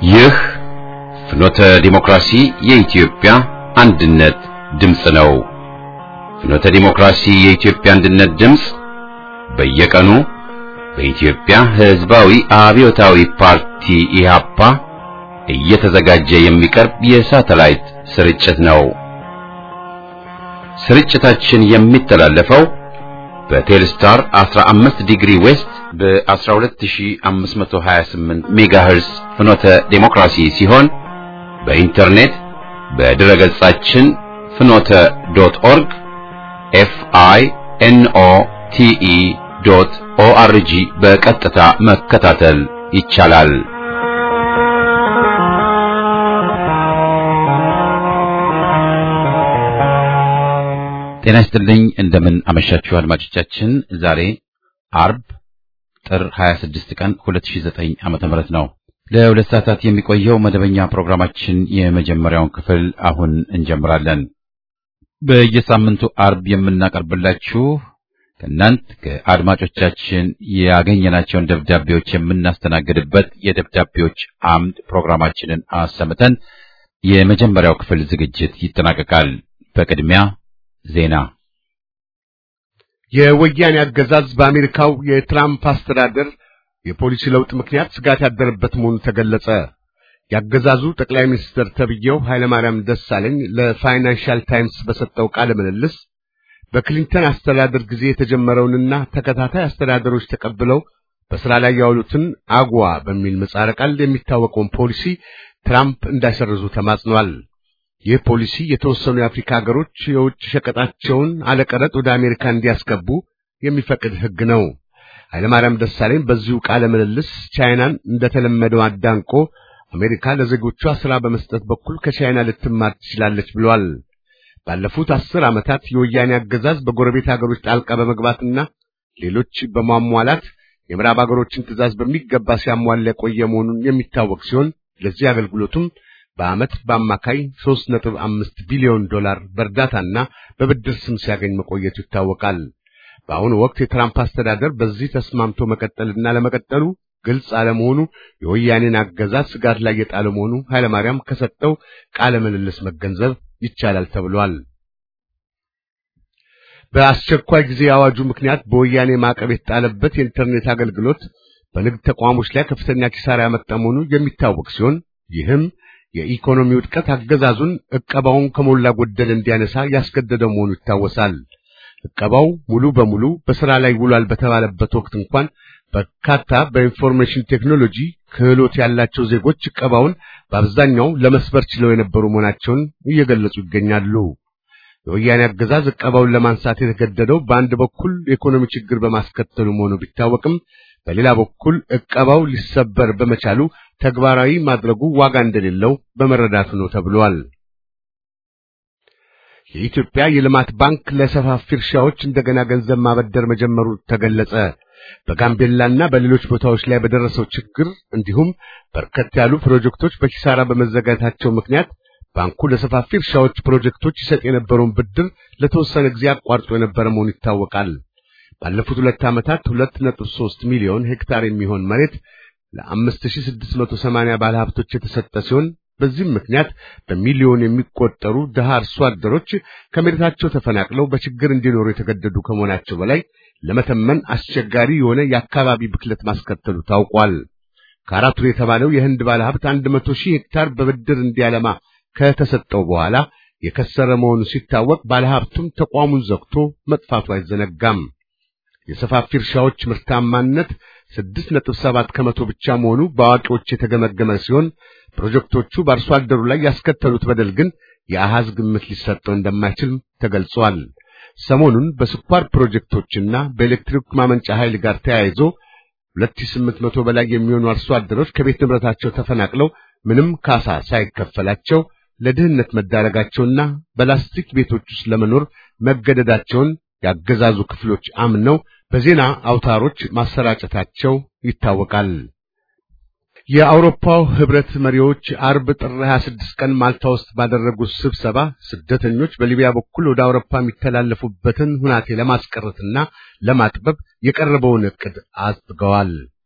ይህ ፍኖተ ዲሞክራሲ የኢትዮጵያ አንድነት ድምፅ ነው። ፍኖተ ዲሞክራሲ የኢትዮጵያ አንድነት ድምፅ በየቀኑ በኢትዮጵያ ሕዝባዊ አብዮታዊ ፓርቲ ኢህአፓ እየተዘጋጀ የሚቀርብ የሳተላይት ስርጭት ነው። ስርጭታችን የሚተላለፈው በቴልስታር 15 ዲግሪ ዌስት በ12528 ሜጋሄርስ ፍኖተ ዴሞክራሲ ሲሆን በኢንተርኔት በድረ ገጻችን ፍኖተ ዶት ኦርግ ኤፍ አይ ኤን ኦ ቲ ኢ ዶት ኦ አር ጂ በቀጥታ መከታተል ይቻላል። ጤና ይስጥልኝ። እንደምን አመሻችሁ አድማጮቻችን። ዛሬ አርብ ጥር 26 ቀን 2009 ዓመተ ምህረት ነው። ለሁለት ሰዓታት የሚቆየው መደበኛ ፕሮግራማችን የመጀመሪያውን ክፍል አሁን እንጀምራለን። በየሳምንቱ አርብ የምናቀርብላችሁ ከእናንት ከአድማጮቻችን ያገኘናቸውን ደብዳቤዎች የምናስተናግድበት የደብዳቤዎች አምድ ፕሮግራማችንን አሰምተን የመጀመሪያው ክፍል ዝግጅት ይጠናቀቃል። በቅድሚያ ዜና። የወያኔ አገዛዝ በአሜሪካው የትራምፕ አስተዳደር የፖሊሲ ለውጥ ምክንያት ስጋት ያደረበት መሆኑ ተገለጸ። የአገዛዙ ጠቅላይ ሚኒስትር ተብዬው ኃይለማርያም ደሳለኝ ለፋይናንሻል ታይምስ በሰጠው ቃለ ምልልስ በክሊንተን አስተዳደር ጊዜ የተጀመረውንና ተከታታይ አስተዳደሮች ተቀብለው በሥራ ላይ ያዋሉትን አጓ በሚል ምህጻረ ቃል የሚታወቀውን ፖሊሲ ትራምፕ እንዳይሰርዙ ተማጽኗል። ይህ ፖሊሲ የተወሰኑ የአፍሪካ ሀገሮች የውጭ ሸቀጣቸውን አለቀረጥ ወደ አሜሪካ እንዲያስገቡ የሚፈቅድ ሕግ ነው። ኃይለማርያም ደሳለኝ በዚሁ ቃለ ምልልስ ቻይናን እንደተለመደው አዳንቆ አሜሪካ ለዜጎቿ ሥራ በመስጠት በኩል ከቻይና ልትማር ትችላለች ብሏል። ባለፉት አስር ዓመታት የወያኔ አገዛዝ በጎረቤት ሀገሮች ጣልቃ በመግባትና ሌሎች በማሟላት የምዕራብ ሀገሮችን ትዕዛዝ በሚገባ ሲያሟላ የቆየ መሆኑን የሚታወቅ ሲሆን ለዚህ አገልግሎቱም በዓመት በአማካይ 3.5 ቢሊዮን ዶላር በእርዳታና በብድር ስም ሲያገኝ መቆየቱ ይታወቃል። በአሁኑ ወቅት የትራምፕ አስተዳደር በዚህ ተስማምቶ መቀጠልና ለመቀጠሉ ግልጽ አለመሆኑ የወያኔን አገዛዝ ስጋት ላይ የጣለ መሆኑ ኃይለማርያም ከሰጠው ቃለ ምልልስ መገንዘብ ይቻላል ተብሏል። በአስቸኳይ ጊዜ አዋጁ ምክንያት በወያኔ ማዕቀብ የተጣለበት የኢንተርኔት አገልግሎት በንግድ ተቋሞች ላይ ከፍተኛ ኪሳራ ያመጣ መሆኑ የሚታወቅ ሲሆን ይህም የኢኮኖሚ ውድቀት አገዛዙን ዕቀባውን ከሞላ ጎደል እንዲያነሳ ያስገደደው መሆኑ ይታወሳል። ዕቀባው ሙሉ በሙሉ በሥራ ላይ ውሏል በተባለበት ወቅት እንኳን በርካታ በኢንፎርሜሽን ቴክኖሎጂ ክህሎት ያላቸው ዜጎች ዕቀባውን በአብዛኛው ለመስበር ችለው የነበሩ መሆናቸውን እየገለጹ ይገኛሉ። የወያኔ አገዛዝ ዕቀባውን ለማንሳት የተገደደው በአንድ በኩል የኢኮኖሚ ችግር በማስከተሉ መሆኑ ቢታወቅም በሌላ በኩል ዕቀባው ሊሰበር በመቻሉ ተግባራዊ ማድረጉ ዋጋ እንደሌለው በመረዳቱ ነው ተብሏል። የኢትዮጵያ የልማት ባንክ ለሰፋፊ እርሻዎች እንደገና ገንዘብ ማበደር መጀመሩ ተገለጸ። በጋምቤላና በሌሎች ቦታዎች ላይ በደረሰው ችግር እንዲሁም በርከት ያሉ ፕሮጀክቶች በኪሳራ በመዘጋታቸው ምክንያት ባንኩ ለሰፋፊ እርሻዎች ፕሮጀክቶች ይሰጥ የነበረውን ብድር ለተወሰነ ጊዜ አቋርጦ የነበረ መሆኑ ይታወቃል። ባለፉት ሁለት ዓመታት 2.3 ሚሊዮን ሄክታር የሚሆን መሬት ለ5680 ባለሀብቶች የተሰጠ ሲሆን በዚህም ምክንያት በሚሊዮን የሚቆጠሩ ድሃ አርሶ አደሮች ከመሬታቸው ተፈናቅለው በችግር እንዲኖሩ የተገደዱ ከመሆናቸው በላይ ለመተመን አስቸጋሪ የሆነ የአካባቢ ብክለት ማስከተሉ ታውቋል። ከአራቱን የተባለው የህንድ ባለሀብት 100 ሺህ ሄክታር በብድር እንዲያለማ ከተሰጠው በኋላ የከሰረ መሆኑ ሲታወቅ ባለሀብቱም ተቋሙን ዘግቶ መጥፋቱ አይዘነጋም። የሰፋፊ እርሻዎች ምርታማነት 6.7 ከመቶ ብቻ መሆኑ በአዋቂዎች የተገመገመ ሲሆን ፕሮጀክቶቹ በአርሶ አደሩ ላይ ያስከተሉት በደል ግን የአሃዝ ግምት ሊሰጠው እንደማይችል ተገልጿል። ሰሞኑን በስኳር ፕሮጀክቶችና በኤሌክትሪክ ማመንጫ ኃይል ጋር ተያይዞ 2800 በላይ የሚሆኑ አርሶ አደሮች ከቤት ንብረታቸው ተፈናቅለው ምንም ካሳ ሳይከፈላቸው ለድህነት መዳረጋቸውና በላስቲክ ቤቶች ውስጥ ለመኖር መገደዳቸውን ያገዛዙ ክፍሎች አምነው በዜና አውታሮች ማሰራጨታቸው ይታወቃል። የአውሮፓው ህብረት መሪዎች አርብ ጥር 26 ቀን ማልታ ውስጥ ባደረጉት ስብሰባ ስደተኞች በሊቢያ በኩል ወደ አውሮፓ የሚተላለፉበትን ሁናቴ ለማስቀረትና ለማጥበብ የቀረበውን ዕቅድ አጽድቀዋል።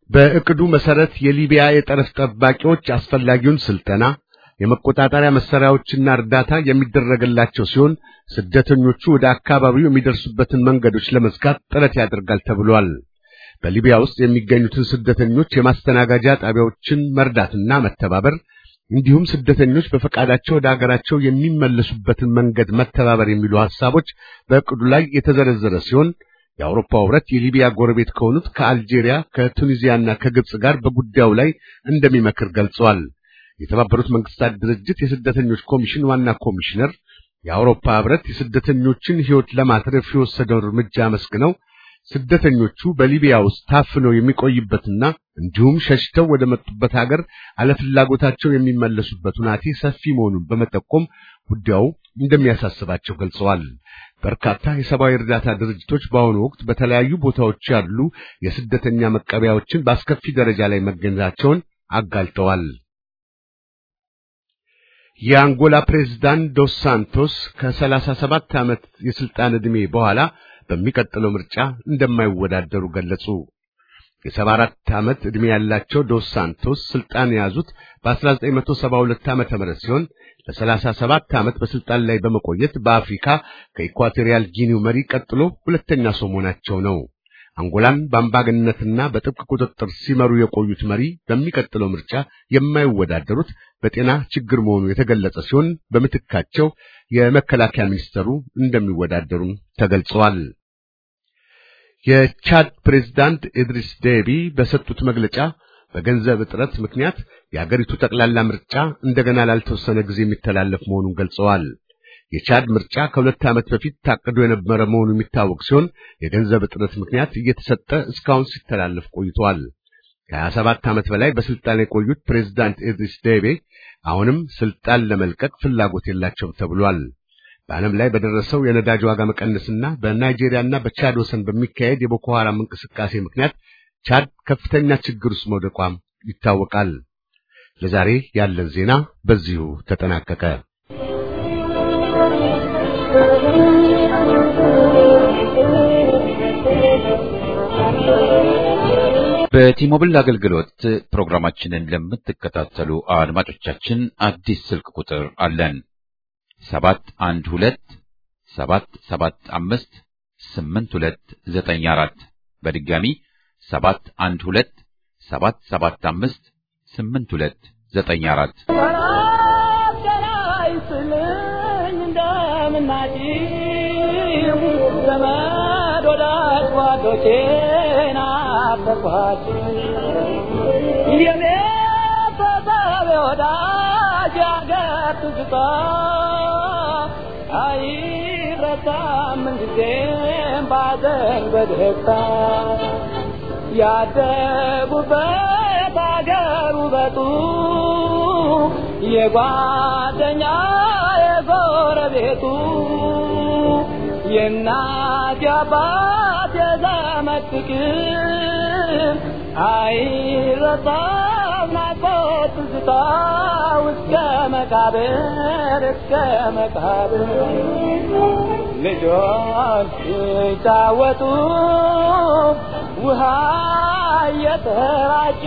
በእቅዱ መሰረት የሊቢያ የጠረፍ ጠባቂዎች አስፈላጊውን ስልጠና የመቆጣጠሪያ መሳሪያዎችና እርዳታ የሚደረግላቸው ሲሆን ስደተኞቹ ወደ አካባቢው የሚደርሱበትን መንገዶች ለመዝጋት ጥረት ያደርጋል ተብሏል። በሊቢያ ውስጥ የሚገኙትን ስደተኞች የማስተናጋጃ ጣቢያዎችን መርዳትና መተባበር እንዲሁም ስደተኞች በፈቃዳቸው ወደ አገራቸው የሚመለሱበትን መንገድ መተባበር የሚሉ ሐሳቦች በእቅዱ ላይ የተዘረዘረ ሲሆን የአውሮፓ ሕብረት የሊቢያ ጎረቤት ከሆኑት ከአልጄሪያ፣ ከቱኒዚያና ከግብጽ ጋር በጉዳዩ ላይ እንደሚመክር ገልጸዋል። የተባበሩት መንግስታት ድርጅት የስደተኞች ኮሚሽን ዋና ኮሚሽነር የአውሮፓ ሕብረት የስደተኞችን ሕይወት ለማትረፍ የወሰደውን እርምጃ አመስግነው ስደተኞቹ በሊቢያ ውስጥ ታፍነው የሚቆይበትና እንዲሁም ሸሽተው ወደ መጡበት ሀገር አለፍላጎታቸው የሚመለሱበት ሁናቴ ሰፊ መሆኑን በመጠቆም ጉዳዩ እንደሚያሳስባቸው ገልጸዋል። በርካታ የሰብአዊ እርዳታ ድርጅቶች በአሁኑ ወቅት በተለያዩ ቦታዎች ያሉ የስደተኛ መቀበያዎችን በአስከፊ ደረጃ ላይ መገኘታቸውን አጋልጠዋል። የአንጎላ ፕሬዝዳንት ዶስ ሳንቶስ ከሰላሳ ሰባት ዓመት የስልጣን ዕድሜ በኋላ በሚቀጥለው ምርጫ እንደማይወዳደሩ ገለጹ። የሰባ አራት ዓመት ዕድሜ ያላቸው ዶስ ሳንቶስ ስልጣን የያዙት በ1972 ዓመተ ምህረት ሲሆን ለ37 ዓመት በስልጣን ላይ በመቆየት በአፍሪካ ከኢኳቶሪያል ጊኒው መሪ ቀጥሎ ሁለተኛ ሰው መሆናቸው ነው። አንጎላን በአምባገነንነትና በጥብቅ ቁጥጥር ሲመሩ የቆዩት መሪ በሚቀጥለው ምርጫ የማይወዳደሩት በጤና ችግር መሆኑ የተገለጸ ሲሆን በምትካቸው የመከላከያ ሚኒስተሩ እንደሚወዳደሩም ተገልጸዋል። የቻድ ፕሬዝዳንት ኢድሪስ ዴቢ በሰጡት መግለጫ በገንዘብ እጥረት ምክንያት የአገሪቱ ጠቅላላ ምርጫ እንደገና ላልተወሰነ ጊዜ የሚተላለፍ መሆኑን ገልጸዋል። የቻድ ምርጫ ከሁለት ዓመት በፊት ታቅዶ የነበረ መሆኑ የሚታወቅ ሲሆን የገንዘብ እጥረት ምክንያት እየተሰጠ እስካሁን ሲተላለፍ ቆይቷል። ከሀያ ሰባት ዓመት በላይ በስልጣን የቆዩት ፕሬዝዳንት ኢድሪስ ዴቤ አሁንም ስልጣን ለመልቀቅ ፍላጎት የላቸውም ተብሏል። በዓለም ላይ በደረሰው የነዳጅ ዋጋ መቀነስና በናይጄሪያና በቻድ ወሰን በሚካሄድ የቦኮ ሐራም እንቅስቃሴ ምክንያት ቻድ ከፍተኛ ችግር ውስጥ መውደቋም ይታወቃል። ለዛሬ ያለን ዜና በዚሁ ተጠናቀቀ። በቲሞብል አገልግሎት ፕሮግራማችንን ለምትከታተሉ አድማጮቻችን አዲስ ስልክ ቁጥር አለን። ሰባት አንድ ሁለት ሰባት ሰባት አምስት ስምንት ሁለት ዘጠኝ አራት በድጋሚ ሰባት አንድ ሁለት ሰባት ሰባት አምስት ስምንት ሁለት ዘጠኝ አራት ዘመድ ወዳጅ ጓዶቼን አፈርኳችሁ የቤተሰብ ወዳጅ ያገር ትዝታ አይረሳም ምንጊዜም ባዘን በደስታ ያደጉበት አገር ውበቱ የጓደኛ የጎረቤቱ የእናት የአባት የዘመድ ፍቅር አይረሳም ናፍቆት ትዝታ እስከ መቃብር እስከ መቃብር ልጆች ሲጫወቱ ውሃ እየተራጩ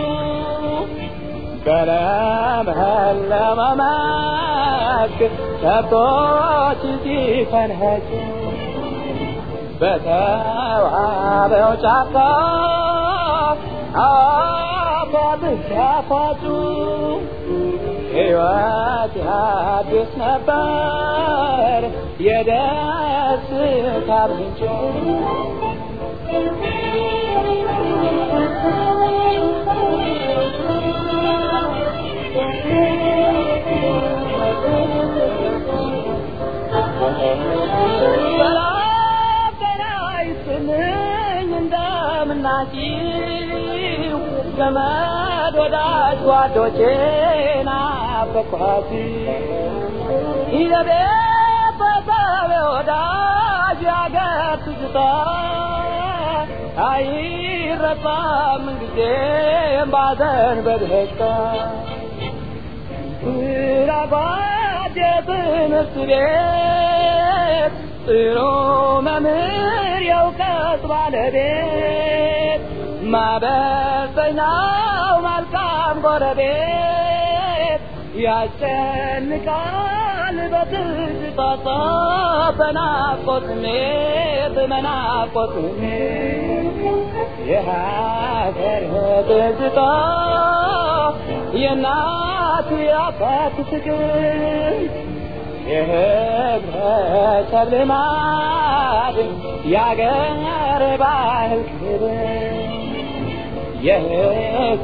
በለመለመ መስክ ከብቶች ሲፈንኸጩ በተዋበው ጫካ አባብስ ያፋጩ ሕይወት ያድስ ነበር የደስታ ምንጭ ሰላም ጤና ይስጥልኝ እንደምናችሁ ዘመድ ወዳጅ ጓዶቼ ናፈቅኋችሁ የቤተሰብ ወዳጅ ያገር ትዝታ አይረሳም ጊዜም ባዘን በደስታ ስራባት የትምህርት ቤት ጥሩ መምህር የእውቀት ባለቤት ማበሰኛው መልካም ጎረቤት ያጨንቃል በትዝታ በናፍቆት ስሜት በናፍቆት ስሜት የሀገር ትዝታ የእናት የአባት ፍቅር የህብረተሰብ ልማድ የአገር ባህል ክብር የህዝብ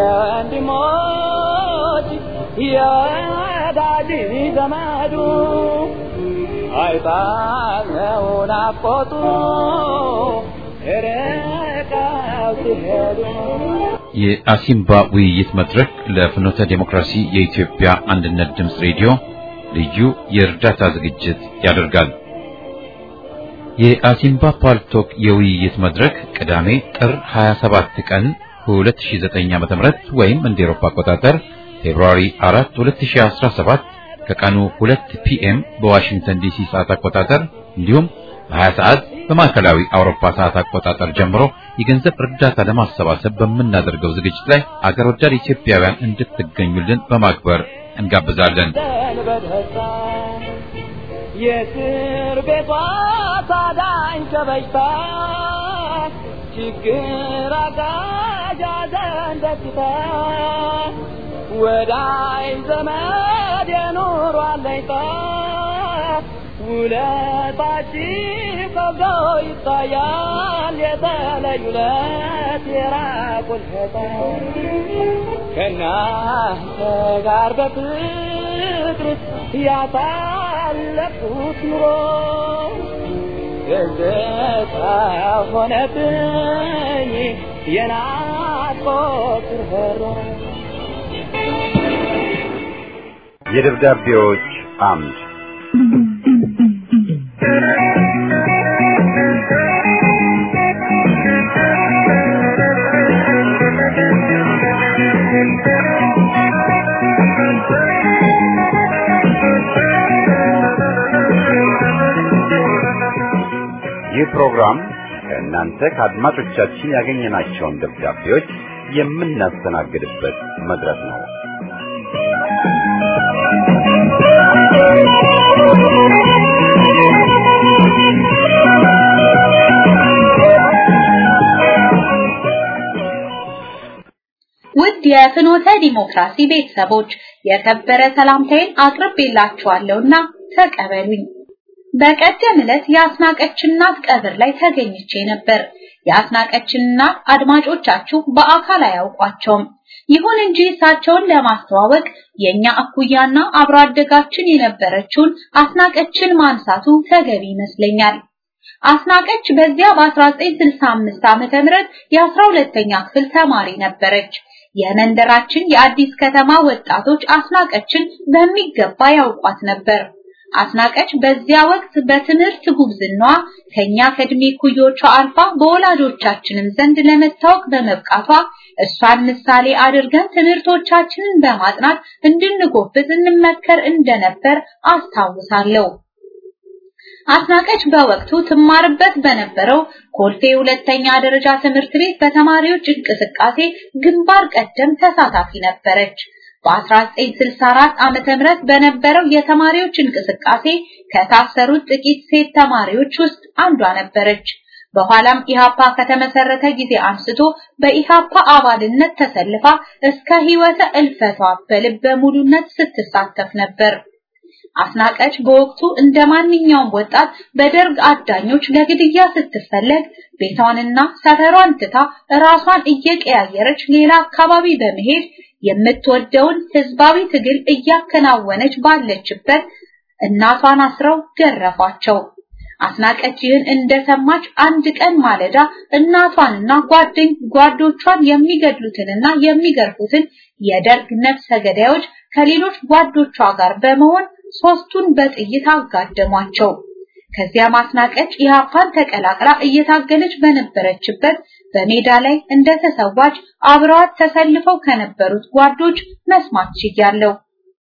ወንድሞች የወዳጅ ዘመዱ አይጣለው ናፍቆቱ ርቀው ሲሄዱ የአሲምባ ውይይት መድረክ ለፍኖተ ዴሞክራሲ የኢትዮጵያ አንድነት ድምፅ ሬዲዮ ልዩ የእርዳታ ዝግጅት ያደርጋል። የአሲምባ ፓልቶክ የውይይት መድረክ ቅዳሜ ጥር 27 ቀን 2009 ዓ.ም ወይም እንደ ኤሮፓ አቆጣጠር ፌብሩዋሪ 4 2017 ከቀኑ 2 ፒኤም በዋሽንግተን ዲሲ ሰዓት አቆጣጠር እንዲሁም በ20 ሰዓት በማዕከላዊ አውሮፓ ሰዓት አቆጣጠር ጀምሮ የገንዘብ እርዳታ ለማሰባሰብ በምናደርገው ዝግጅት ላይ አገር ወዳድ ኢትዮጵያውያን እንድትገኙልን በማክበር እንጋብዛለን። በደስታ የእስር ቤቷ ታዳኝ ከበሽታ ችግር አጋዥ ሐዘን ደስታ ወዳይ ዘመድ የኑሮ አለኝታ ውለታችን በጎ ይታያል የተለዩ ለት የራቁል ከእናንተ ጋር በፍቅር ያሳለፍኩት ኑሮ ትዝታ ሆነብኝ የናፍቆት ርኅራኄ የደብዳቤዎች አምድ ይህ ፕሮግራም ከእናንተ ከአድማጮቻችን ያገኘናቸውን ደብዳቤዎች የምናስተናግድበት መድረክ ነው። ውድ የፍኖተ ዲሞክራሲ ቤተሰቦች የከበረ ሰላምታዬን አቅርቤላችኋለሁና ተቀበሉኝ። በቀደም ዕለት የአስናቀች እናት ቀብር ላይ ተገኝቼ ነበር። የአስናቀች እናት አድማጮቻችሁ በአካል አያውቋቸውም። ይሁን እንጂ እሳቸውን ለማስተዋወቅ የኛ እኩያና አብሮ አደጋችን የነበረችውን አስናቀችን ማንሳቱ ተገቢ ይመስለኛል። አስናቀች በዚያ በ1965 ዓመተ ምህረት የ12ኛ ክፍል ተማሪ ነበረች። የመንደራችን የአዲስ ከተማ ወጣቶች አስናቀችን በሚገባ ያውቋት ነበር። አስናቀች በዚያ ወቅት በትምህርት ጉብዝናዋ ከኛ ከእድሜ ኩዮቿ አልፋ በወላጆቻችንም ዘንድ ለመታወቅ በመብቃቷ እሷን ምሳሌ አድርገን ትምህርቶቻችንን በማጥናት እንድንጎብዝ እንመከር እንደነበር አስታውሳለሁ። አስናቀች በወቅቱ ትማርበት በነበረው ኮልፌ ሁለተኛ ደረጃ ትምህርት ቤት በተማሪዎች እንቅስቃሴ ግንባር ቀደም ተሳታፊ ነበረች። በ1964 ዓመተ ምህረት በነበረው የተማሪዎች እንቅስቃሴ ከታሰሩት ጥቂት ሴት ተማሪዎች ውስጥ አንዷ ነበረች። በኋላም ኢሃፓ ከተመሰረተ ጊዜ አንስቶ በኢሃፓ አባልነት ተሰልፋ እስከ ህይወተ እልፈቷ በልበ ሙሉነት ስትሳተፍ ነበር። አስናቀች በወቅቱ እንደ ማንኛውም ወጣት በደርግ አዳኞች ለግድያ ስትፈለግ ቤቷንና ሰፈሯን ትታ ራሷን እየቀያየረች ሌላ አካባቢ በመሄድ የምትወደውን ህዝባዊ ትግል እያከናወነች ባለችበት እናቷን አስረው ገረፏቸው። አስናቀች ይህን እንደሰማች አንድ ቀን ማለዳ እናቷንና ጓደኝ ጓዶቿን የሚገድሉትንና የሚገርፉትን የደርግ ነፍሰ ገዳዮች ከሌሎች ጓዶቿ ጋር በመሆን ሶስቱን በጥይት አጋደሟቸው። ከዚያ ማስናቀች ኢህአፓን ተቀላቅላ እየታገለች በነበረችበት በሜዳ ላይ እንደተሰዋች አብረዋት ተሰልፈው ከነበሩት ጓዶች መስማት ችያለሁ።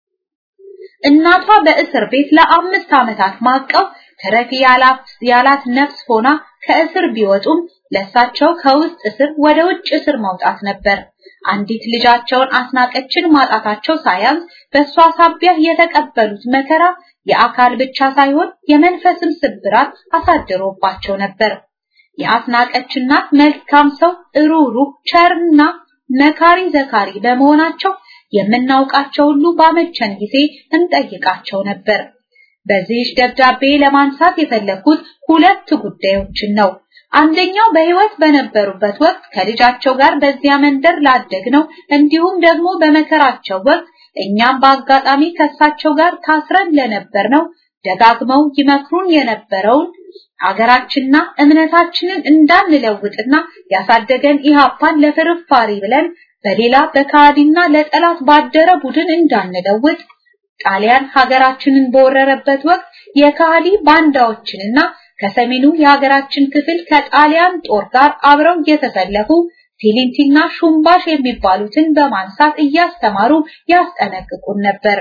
እናቷ በእስር ቤት ለአምስት ዓመታት ማቀው ተረፊ ያላት ያላት ነፍስ ሆና ከእስር ቢወጡም ለሳቸው ከውስጥ እስር ወደ ውጭ እስር መውጣት ነበር። አንዲት ልጃቸውን አስናቀችን ማጣታቸው ሳያንስ በእሷ ሳቢያ የተቀበሉት መከራ የአካል ብቻ ሳይሆን የመንፈስም ስብራት አሳድሮባቸው ነበር። የአስናቀች እናት መልካም ሰው፣ ሩህሩህ፣ ቸርና መካሪ ዘካሪ በመሆናቸው የምናውቃቸው ሁሉ ባመቸን ጊዜ እንጠይቃቸው ነበር። በዚህ ደብዳቤ ለማንሳት የፈለኩት ሁለት ጉዳዮችን ነው። አንደኛው በህይወት በነበሩበት ወቅት ከልጃቸው ጋር በዚያ መንደር ላደግነው እንዲሁም ደግሞ በመከራቸው ወቅት እኛም በአጋጣሚ ከሳቸው ጋር ታስረን ለነበር ነው ደጋግመው ይመክሩን የነበረውን አገራችንና እምነታችንን እንዳንለውጥና ያሳደገን ኢህአፓን ለፍርፋሪ ብለን በሌላ በካዲና ለጠላት ባደረ ቡድን እንዳንለውጥ ጣሊያን ሀገራችንን በወረረበት ወቅት የካዲ ባንዳዎችንና ከሰሜኑ የሀገራችን ክፍል ከጣሊያን ጦር ጋር አብረው የተሰለፉ ፊሊንቲና ሹምባሽ የሚባሉትን በማንሳት እያስተማሩ ያስጠነቅቁን ነበር።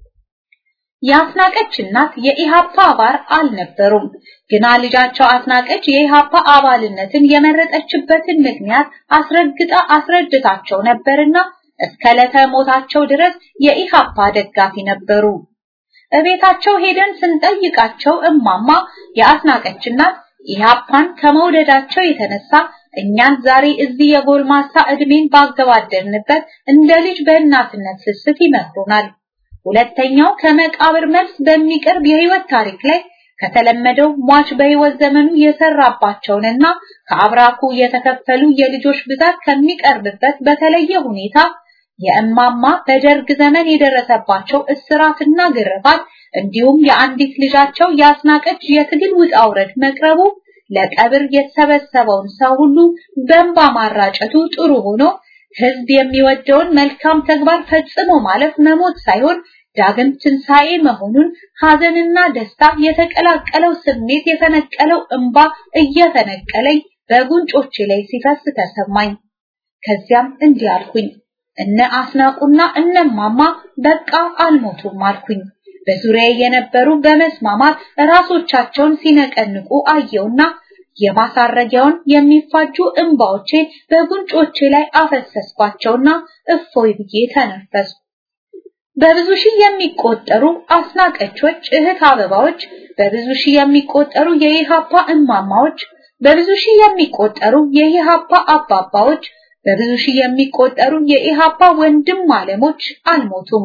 የአስናቀች እናት የኢሃፓ አባል አልነበሩም። ግና ልጃቸው አስናቀች የኢሃፓ አባልነትን የመረጠችበትን ምክንያት አስረግጣ አስረድታቸው ነበርና እስከ ዕለተ ሞታቸው ድረስ የኢሃፓ ደጋፊ ነበሩ። እቤታቸው ሄደን ስንጠይቃቸው እማማ የአስናቀች እናት ኢሃፓን ከመውደዳቸው የተነሳ እኛን ዛሬ እዚህ የጎልማሳ እድሜን ባገባደንበት እንደ ልጅ በእናትነት ስስት ይመክሩናል። ሁለተኛው ከመቃብር መልስ በሚቀርብ የህይወት ታሪክ ላይ ከተለመደው ሟች በህይወት ዘመኑ የሰራባቸውንና ከአብራኩ የተከፈሉ የልጆች ብዛት ከሚቀርብበት በተለየ ሁኔታ የእማማ በደርግ ዘመን የደረሰባቸው እስራትና ግርፋት እንዲሁም የአንዲት ልጃቸው ያስናቀች የትግል ውጣ ውረድ መቅረቡ ለቀብር የተሰበሰበውን ሰው ሁሉ በእንባ ማራጨቱ ጥሩ ሆኖ ህዝብ የሚወደውን መልካም ተግባር ፈጽሞ ማለፍ መሞት ሳይሆን ዳግም ትንሣኤ መሆኑን ሐዘንና ደስታ የተቀላቀለው ስሜት የተነቀለው እንባ እየተነቀለኝ በጉንጮቼ ላይ ሲፈስ ተሰማኝ። ከዚያም እንዲህ አልኩኝ፣ እነ አስናቁና እነማማ በቃ አልሞቱም አልኩኝ። በዙሪያ የነበሩ በመስማማት ራሶቻቸውን ሲነቀንቁ አየውና የማሳረጊያውን የሚፋጁ እንባዎቼን በጉንጮቼ ላይ አፈሰስኳቸውና እፎይ ብዬ ተነፈስኩ። በብዙ ሺህ የሚቆጠሩ አስናቀቾች እህት አበባዎች፣ በብዙ ሺህ የሚቆጠሩ የኢሃፓ እማማዎች፣ በብዙ ሺህ የሚቆጠሩ የኢሃፓ አባባዎች፣ በብዙ ሺህ የሚቆጠሩ የኢሃፓ ወንድም ማለሞች አልሞቱም።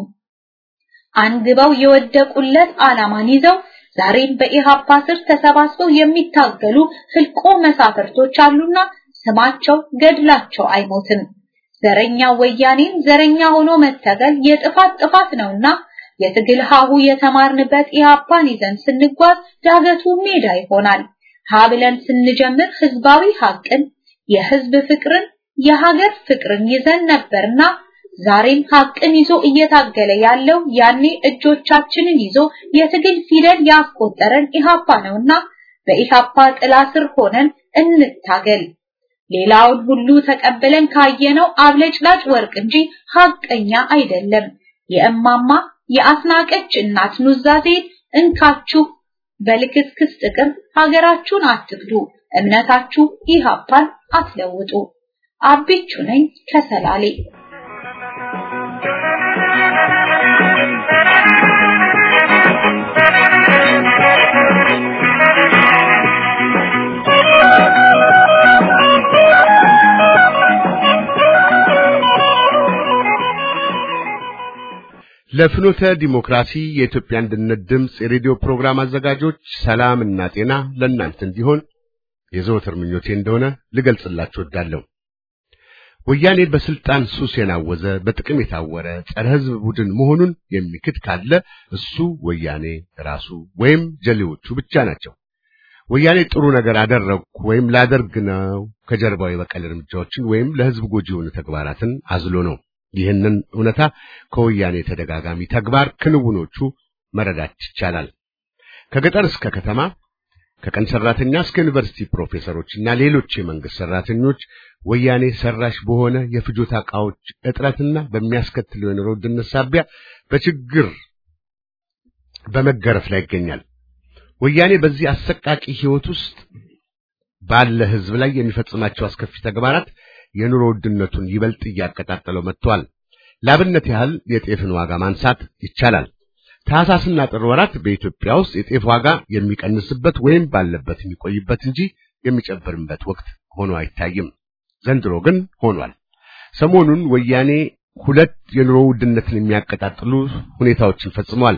አንግበው የወደቁለት ዓላማን ይዘው ዛሬም በኢሃፓ ስር ተሰባስበው የሚታገሉ ህልቆ መሳፍርቶች አሉና ስማቸው ገድላቸው አይሞትም። ዘረኛ ወያኔን ዘረኛ ሆኖ መታገል የጥፋት ጥፋት ነውና የትግል ሀሁ የተማርንበት ኢሃፓን ይዘን ስንጓዝ ዳገቱ ሜዳ ይሆናል። ሀ ብለን ስንጀምር ህዝባዊ ሀቅን፣ የህዝብ ፍቅርን፣ የሀገር ፍቅርን ይዘን ነበርና ዛሬም ሀቅን ይዞ እየታገለ ያለው ያኔ እጆቻችንን ይዞ የትግል ፊደል ያስቆጠረን ኢሃፓ ነውና በኢሃፓ ጥላ ስር ሆነን እንታገል። ሌላውን ሁሉ ተቀብለን ካየነው አብለጭላጭ ወርቅ እንጂ ሀቀኛ አይደለም። የእማማ የአስናቀች እናት ኑዛዜ እንካችሁ በልክስክስ ጥቅም ሀገራችሁን አትክዱ፣ እምነታችሁ ኢሃፓን አትለውጡ። አቢቹ ነኝ ከሰላሌ። ለፍኖተ ዲሞክራሲ የኢትዮጵያ አንድነት ድምፅ የሬዲዮ ፕሮግራም አዘጋጆች ሰላም እና ጤና ለእናንተ እንዲሆን የዘወትር ምኞቴ እንደሆነ ልገልጽላችሁ እወዳለሁ። ወያኔ በስልጣን ሱስ የናወዘ በጥቅም የታወረ ጸረ ሕዝብ ቡድን መሆኑን የሚክድ ካለ እሱ ወያኔ ራሱ ወይም ጀሌዎቹ ብቻ ናቸው። ወያኔ ጥሩ ነገር አደረግኩ ወይም ላደርግ ነው ከጀርባው የበቀል እርምጃዎችን ወይም ለሕዝብ ጎጂ የሆኑ ተግባራትን አዝሎ ነው። ይህንን እውነታ ከወያኔ ተደጋጋሚ ተግባር ክንውኖቹ መረዳት ይቻላል። ከገጠር እስከ ከተማ ከቀን ሰራተኛ እስከ ዩኒቨርሲቲ ፕሮፌሰሮችና ሌሎች የመንግስት ሰራተኞች ወያኔ ሰራሽ በሆነ የፍጆታ ዕቃዎች እጥረትና በሚያስከትለው የኑሮ ውድነት ሳቢያ በችግር በመገረፍ ላይ ይገኛል። ወያኔ በዚህ አሰቃቂ ህይወት ውስጥ ባለ ሕዝብ ላይ የሚፈጽማቸው አስከፊ ተግባራት የኑሮ ውድነቱን ይበልጥ እያቀጣጠለው መጥቷል። ላብነት ያህል የጤፍን ዋጋ ማንሳት ይቻላል። ታህሳስና ጥር ወራት በኢትዮጵያ ውስጥ የጤፍ ዋጋ የሚቀንስበት ወይም ባለበት የሚቆይበት እንጂ የሚጨብርበት ወቅት ሆኖ አይታይም። ዘንድሮ ግን ሆኗል። ሰሞኑን ወያኔ ሁለት የኑሮ ውድነትን የሚያቀጣጥሉ ሁኔታዎችን ፈጽሟል።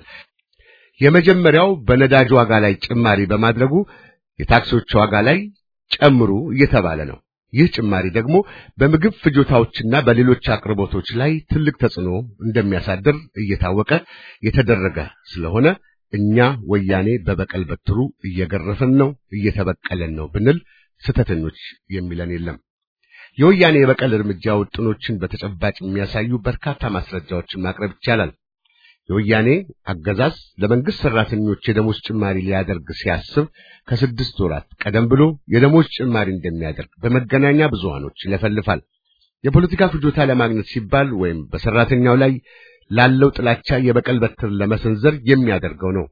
የመጀመሪያው በነዳጅ ዋጋ ላይ ጭማሪ በማድረጉ የታክሲዎች ዋጋ ላይ ጨምሩ እየተባለ ነው። ይህ ጭማሪ ደግሞ በምግብ ፍጆታዎችና በሌሎች አቅርቦቶች ላይ ትልቅ ተጽዕኖ እንደሚያሳድር እየታወቀ የተደረገ ስለሆነ እኛ ወያኔ በበቀል በትሩ እየገረፈን ነው፣ እየተበቀለን ነው ብንል ስተተኞች የሚለን የለም። የወያኔ የበቀል እርምጃ ውጥኖችን በተጨባጭ የሚያሳዩ በርካታ ማስረጃዎችን ማቅረብ ይቻላል። የወያኔ አገዛዝ ለመንግስት ሰራተኞች የደሞዝ ጭማሪ ሊያደርግ ሲያስብ ከስድስት ወራት ቀደም ብሎ የደሞዝ ጭማሪ እንደሚያደርግ በመገናኛ ብዙሃኖች ይለፈልፋል። የፖለቲካ ፍጆታ ለማግኘት ሲባል ወይም በሰራተኛው ላይ ላለው ጥላቻ የበቀል በትር ለመሰንዘር የሚያደርገው ነው።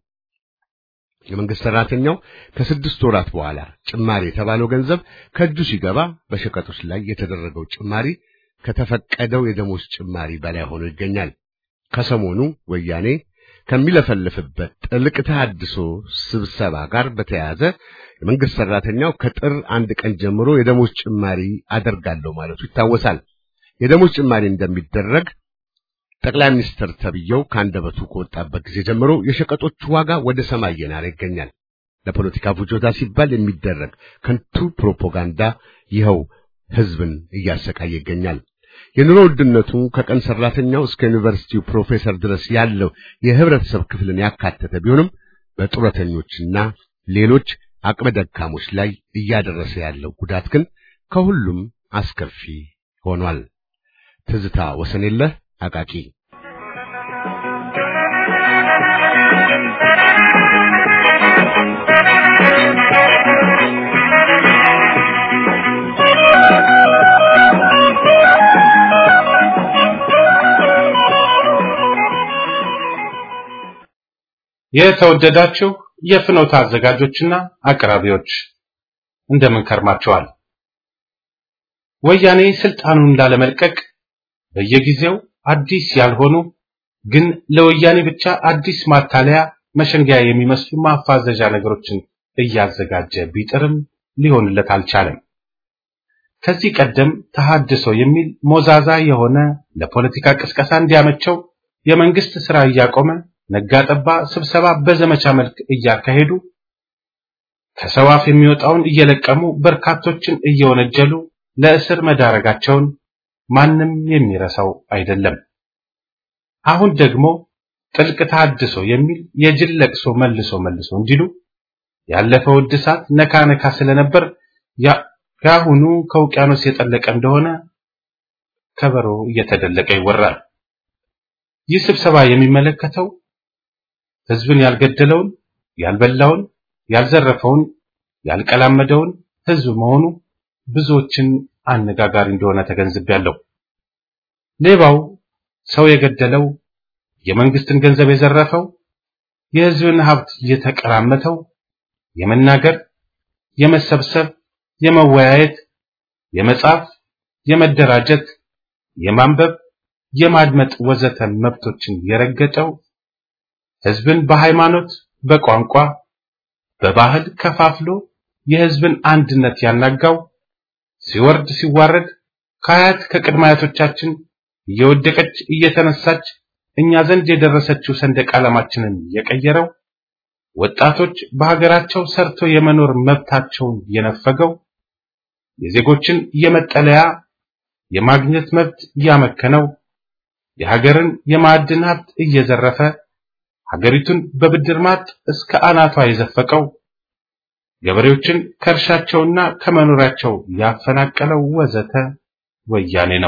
የመንግስት ሰራተኛው ከስድስት ወራት በኋላ ጭማሪ የተባለው ገንዘብ ከእጁ ሲገባ በሸቀጦች ላይ የተደረገው ጭማሪ ከተፈቀደው የደሞዝ ጭማሪ በላይ ሆኖ ይገኛል። ከሰሞኑ ወያኔ ከሚለፈልፍበት ጥልቅ ተሐድሶ ስብሰባ ጋር በተያያዘ የመንግስት ሰራተኛው ከጥር አንድ ቀን ጀምሮ የደሞዝ ጭማሪ አደርጋለሁ ማለቱ ይታወሳል። የደሞዝ ጭማሪ እንደሚደረግ ጠቅላይ ሚኒስትር ተብየው ከአንደበቱ ከወጣበት ጊዜ ጀምሮ የሸቀጦች ዋጋ ወደ ሰማይ እየናረ ይገኛል። ለፖለቲካ ፍጆታ ሲባል የሚደረግ ከንቱ ፕሮፓጋንዳ ይኸው ህዝብን እያሰቃየ ይገኛል። የኑሮ ውድነቱ ከቀን ሰራተኛው እስከ ዩኒቨርሲቲው ፕሮፌሰር ድረስ ያለው የህብረተሰብ ክፍልን ያካተተ ቢሆንም በጡረተኞችና ሌሎች አቅመ ደካሞች ላይ እያደረሰ ያለው ጉዳት ግን ከሁሉም አስከፊ ሆኗል። ትዝታ ወሰኔለህ አቃቂ የተወደዳችሁ የፍኖት አዘጋጆችና አቅራቢዎች እንደምን ከርማችኋል? ወያኔ ስልጣኑን ላለመልቀቅ በየጊዜው አዲስ ያልሆኑ ግን ለወያኔ ብቻ አዲስ ማታለያ መሸንጊያ የሚመስሉ ማፋዘዣ ነገሮችን እያዘጋጀ ቢጥርም ሊሆንለት አልቻለም። ከዚህ ቀደም ተሐድሶ የሚል ሞዛዛ የሆነ ለፖለቲካ ቅስቀሳ እንዲያመቸው የመንግስት ስራ እያቆመ ነጋጠባ ስብሰባ በዘመቻ መልክ እያካሄዱ ከሰው አፍ የሚወጣውን እየለቀሙ በርካቶችን እየወነጀሉ ለእስር መዳረጋቸውን ማንም የሚረሳው አይደለም። አሁን ደግሞ ጥልቅ ተሐድሶ የሚል የጅል ለቅሶ መልሶ መልሶ እንዲሉ ያለፈው እድሳት ነካ ነካ ስለነበር ያሁኑ ከውቅያኖስ የጠለቀ እንደሆነ ከበሮ እየተደለቀ ይወራል። ይህ ስብሰባ የሚመለከተው ህዝብን ያልገደለውን፣ ያልበላውን፣ ያልዘረፈውን፣ ያልቀላመደውን ህዝብ መሆኑ ብዙዎችን አነጋጋሪ እንደሆነ ተገንዝቤያለሁ። ሌባው ሰው የገደለው፣ የመንግስትን ገንዘብ የዘረፈው፣ የህዝብን ሀብት የተቀራመተው የመናገር፣ የመሰብሰብ፣ የመወያየት፣ የመጻፍ፣ የመደራጀት፣ የማንበብ፣ የማድመጥ ወዘተ መብቶችን የረገጠው ህዝብን በሃይማኖት፣ በቋንቋ፣ በባህል ከፋፍሎ የህዝብን አንድነት ያናጋው ሲወርድ ሲዋረድ ከአያት ከቅድመ አያቶቻችን እየወደቀች እየተነሳች እኛ ዘንድ የደረሰችው ሰንደቅ ዓላማችንን የቀየረው ወጣቶች በሀገራቸው ሰርቶ የመኖር መብታቸውን የነፈገው የዜጎችን የመጠለያ የማግኘት መብት ያመከነው የሀገርን የማዕድን ሀብት እየዘረፈ ሀገሪቱን በብድር ማጥ እስከ አናቷ የዘፈቀው ገበሬዎችን ከእርሻቸውና ከመኖሪያቸው ያፈናቀለው ወዘተ ወያኔ ነው።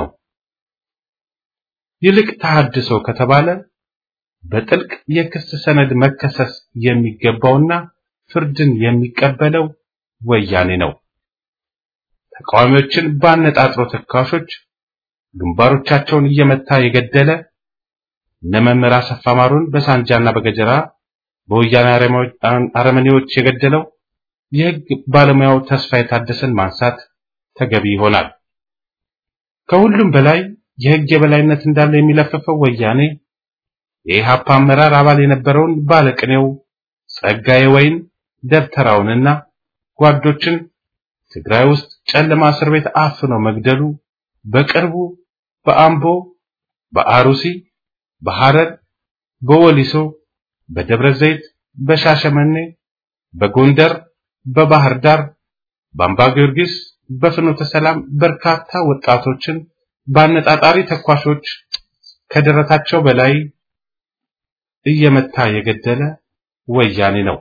ይልቅ ተሐድሶ ከተባለ በጥልቅ የክስ ሰነድ መከሰስ የሚገባውና ፍርድን የሚቀበለው ወያኔ ነው። ተቃዋሚዎችን ባነጣጥሮ ተካሾች ግንባሮቻቸውን እየመታ የገደለ እነ መምህር አሰፋ ማሩን በሳንጃና በገጀራ በወያኔ አረመኔዎች የገደለው የሕግ ባለሙያው ተስፋዬ ታደሰን ማንሳት ተገቢ ይሆናል። ከሁሉም በላይ የሕግ የበላይነት እንዳለ የሚለፍፈው ወያኔ የኢሃፓ አመራር አባል የነበረውን ባለቅኔው ጸጋዬ ወይን ደብተራውንና ጓዶችን ትግራይ ውስጥ ጨለማ እስር ቤት አፍኖ መግደሉ በቅርቡ በአምቦ፣ በአሩሲ፣ በሐረር፣ በወሊሶ፣ በደብረ ዘይት፣ በሻሸመኔ፣ በጎንደር፣ በባህር ዳር፣ በአምባ ጊዮርጊስ፣ በፍኖተ ሰላም በርካታ ወጣቶችን በአነጣጣሪ ተኳሾች ከደረታቸው በላይ እየመታ የገደለ ወያኔ ነው።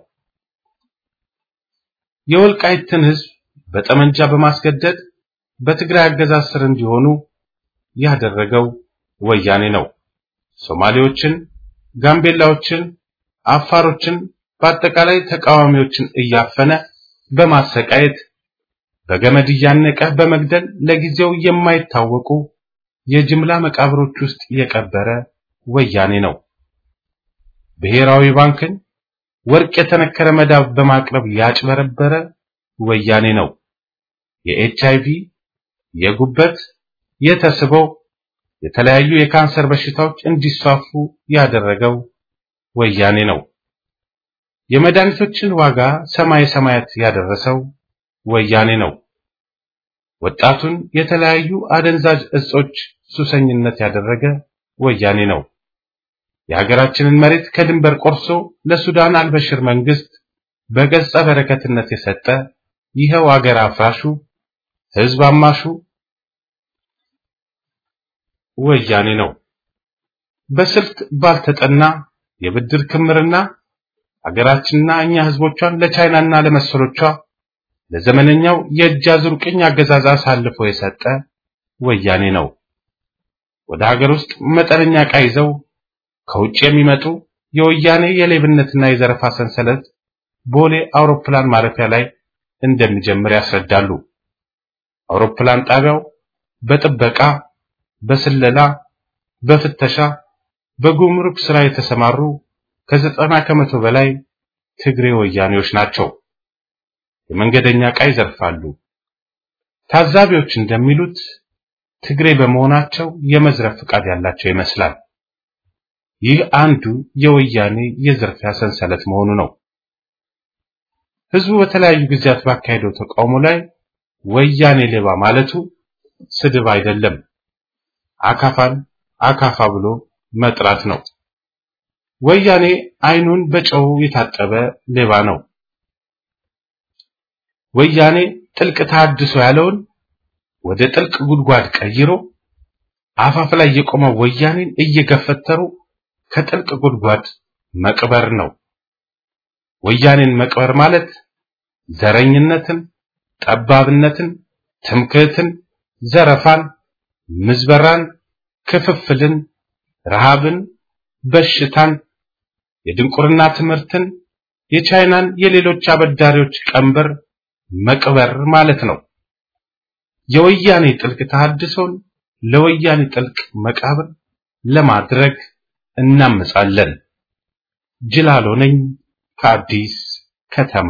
የወልቃይትን ሕዝብ በጠመንጃ በማስገደድ በትግራይ አገዛዝ ስር እንዲሆኑ ያደረገው ወያኔ ነው። ሶማሌዎችን፣ ጋምቤላዎችን፣ አፋሮችን በአጠቃላይ ተቃዋሚዎችን እያፈነ በማሰቃየት በገመድ እያነቀ በመግደል ለጊዜው የማይታወቁ የጅምላ መቃብሮች ውስጥ የቀበረ ወያኔ ነው። ብሔራዊ ባንክን ወርቅ የተነከረ መዳብ በማቅረብ ያጭበረበረ ወያኔ ነው። የኤች አይቪ፣ የጉበት፣ የተስቦ የተለያዩ የካንሰር በሽታዎች እንዲስፋፉ ያደረገው ወያኔ ነው። የመድኃኒቶችን ዋጋ ሰማይ ሰማያት ያደረሰው ወያኔ ነው። ወጣቱን የተለያዩ አደንዛዥ እጾች ሱሰኝነት ያደረገ ወያኔ ነው። የሀገራችንን መሬት ከድንበር ቆርሶ ለሱዳን አልበሽር መንግስት በገጸ በረከትነት የሰጠ ይኸው አገር አፍራሹ ህዝብ አማሹ ወያኔ ነው። በስልት ባልተጠና የብድር ክምርና አገራችንና እኛ ህዝቦቿን ለቻይናና ለመሰሎቿ ለዘመነኛው የእጅ አዙር ቅኝ አገዛዝ አሳልፎ የሰጠ ወያኔ ነው። ወደ ሀገር ውስጥ መጠነኛ ዕቃ ይዘው ከውጭ የሚመጡ የወያኔ የሌብነትና የዘረፋ ሰንሰለት ቦሌ አውሮፕላን ማረፊያ ላይ እንደሚጀምር ያስረዳሉ። አውሮፕላን ጣቢያው በጥበቃ፣ በስለላ፣ በፍተሻ፣ በጉምሩክ ስራ የተሰማሩ ከዘጠና ከመቶ በላይ ትግሬ ወያኔዎች ናቸው። የመንገደኛ ዕቃ ይዘርፋሉ። ታዛቢዎች እንደሚሉት ትግሬ በመሆናቸው የመዝረፍ ፍቃድ ያላቸው ይመስላል። ይህ አንዱ የወያኔ የዝርፊያ ሰንሰለት መሆኑ ነው። ህዝቡ በተለያዩ ጊዜያት ባካሄደው ተቃውሞ ላይ ወያኔ ሌባ ማለቱ ስድብ አይደለም፣ አካፋን አካፋ ብሎ መጥራት ነው። ወያኔ አይኑን በጨው የታጠበ ሌባ ነው። ወያኔ ጥልቅ ተሐድሶ ያለውን ወደ ጥልቅ ጉድጓድ ቀይሮ አፋፍ ላይ የቆመው ወያኔን እየገፈተሩ ከጥልቅ ጉድጓድ መቅበር ነው። ወያኔን መቅበር ማለት ዘረኝነትን፣ ጠባብነትን፣ ትምክህትን፣ ዘረፋን፣ ምዝበራን፣ ክፍፍልን፣ ረሃብን፣ በሽታን፣ የድንቁርና ትምህርትን፣ የቻይናን የሌሎች አበዳሪዎች ቀንበር መቅበር ማለት ነው። የወያኔ ጥልቅ ተሐድሶን ለወያኔ ጥልቅ መቃብር ለማድረግ እናምጻለን። ጅላሎ ነኝ ከአዲስ ከተማ።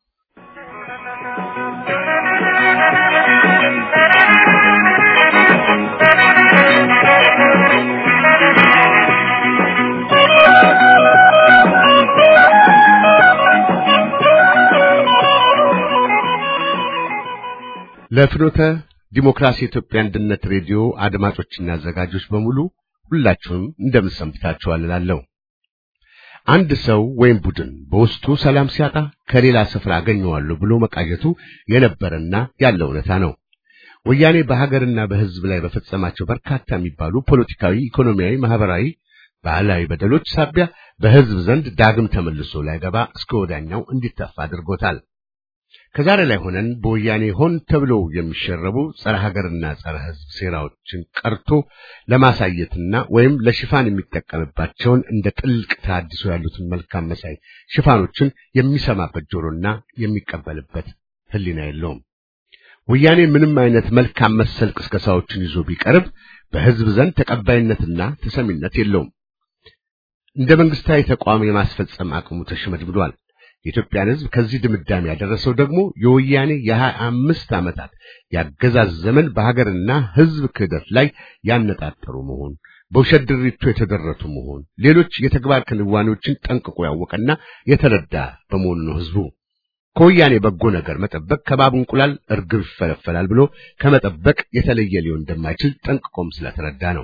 ለፍኖተ ዲሞክራሲ ኢትዮጵያ አንድነት ሬዲዮ አድማጮችና አዘጋጆች በሙሉ ሁላችሁም እንደምሰንብታችኋል እላለሁ። አንድ ሰው ወይም ቡድን በውስጡ ሰላም ሲያጣ ከሌላ ስፍራ አገኘዋለሁ ብሎ መቃዠቱ የነበረና ያለ እውነታ ነው። ወያኔ በሀገርና በሕዝብ ላይ በፈጸማቸው በርካታ የሚባሉ ፖለቲካዊ፣ ኢኮኖሚያዊ፣ ማህበራዊ፣ ባህላዊ በደሎች ሳቢያ በሕዝብ ዘንድ ዳግም ተመልሶ ላይገባ እስከ ወዳኛው እንዲተፋ አድርጎታል። ከዛሬ ላይ ሆነን በወያኔ ሆን ተብለው የሚሸረቡ ጸረ ሀገርና ጸረ ሕዝብ ሴራዎችን ቀርቶ ለማሳየትና ወይም ለሽፋን የሚጠቀምባቸውን እንደ ጥልቅ ተሐድሶ ያሉትን መልካም መሳይ ሽፋኖችን የሚሰማበት ጆሮና የሚቀበልበት ሕሊና የለውም። ወያኔ ምንም አይነት መልካም መሰል ቅስቀሳዎችን ይዞ ቢቀርብ በሕዝብ ዘንድ ተቀባይነትና ተሰሚነት የለውም። እንደ መንግስታዊ ተቋም የማስፈጸም አቅሙ ተሽመድምዷል። የኢትዮጵያን ሕዝብ ከዚህ ድምዳሜ ያደረሰው ደግሞ የወያኔ የሀያ አምስት ዓመታት ያገዛዝ ዘመን በሀገርና ሕዝብ ክህደት ላይ ያነጣጠሩ መሆን፣ በውሸት ድሪቶ የተደረቱ መሆን፣ ሌሎች የተግባር ክንዋኔዎችን ጠንቅቆ ያወቀና የተረዳ በመሆኑ ነው ሕዝቡ ከወያኔ በጎ ነገር መጠበቅ ከባብ እንቁላል እርግብ ይፈለፈላል ብሎ ከመጠበቅ የተለየ ሊሆን እንደማይችል ጠንቅቆም ስለተረዳ ነው።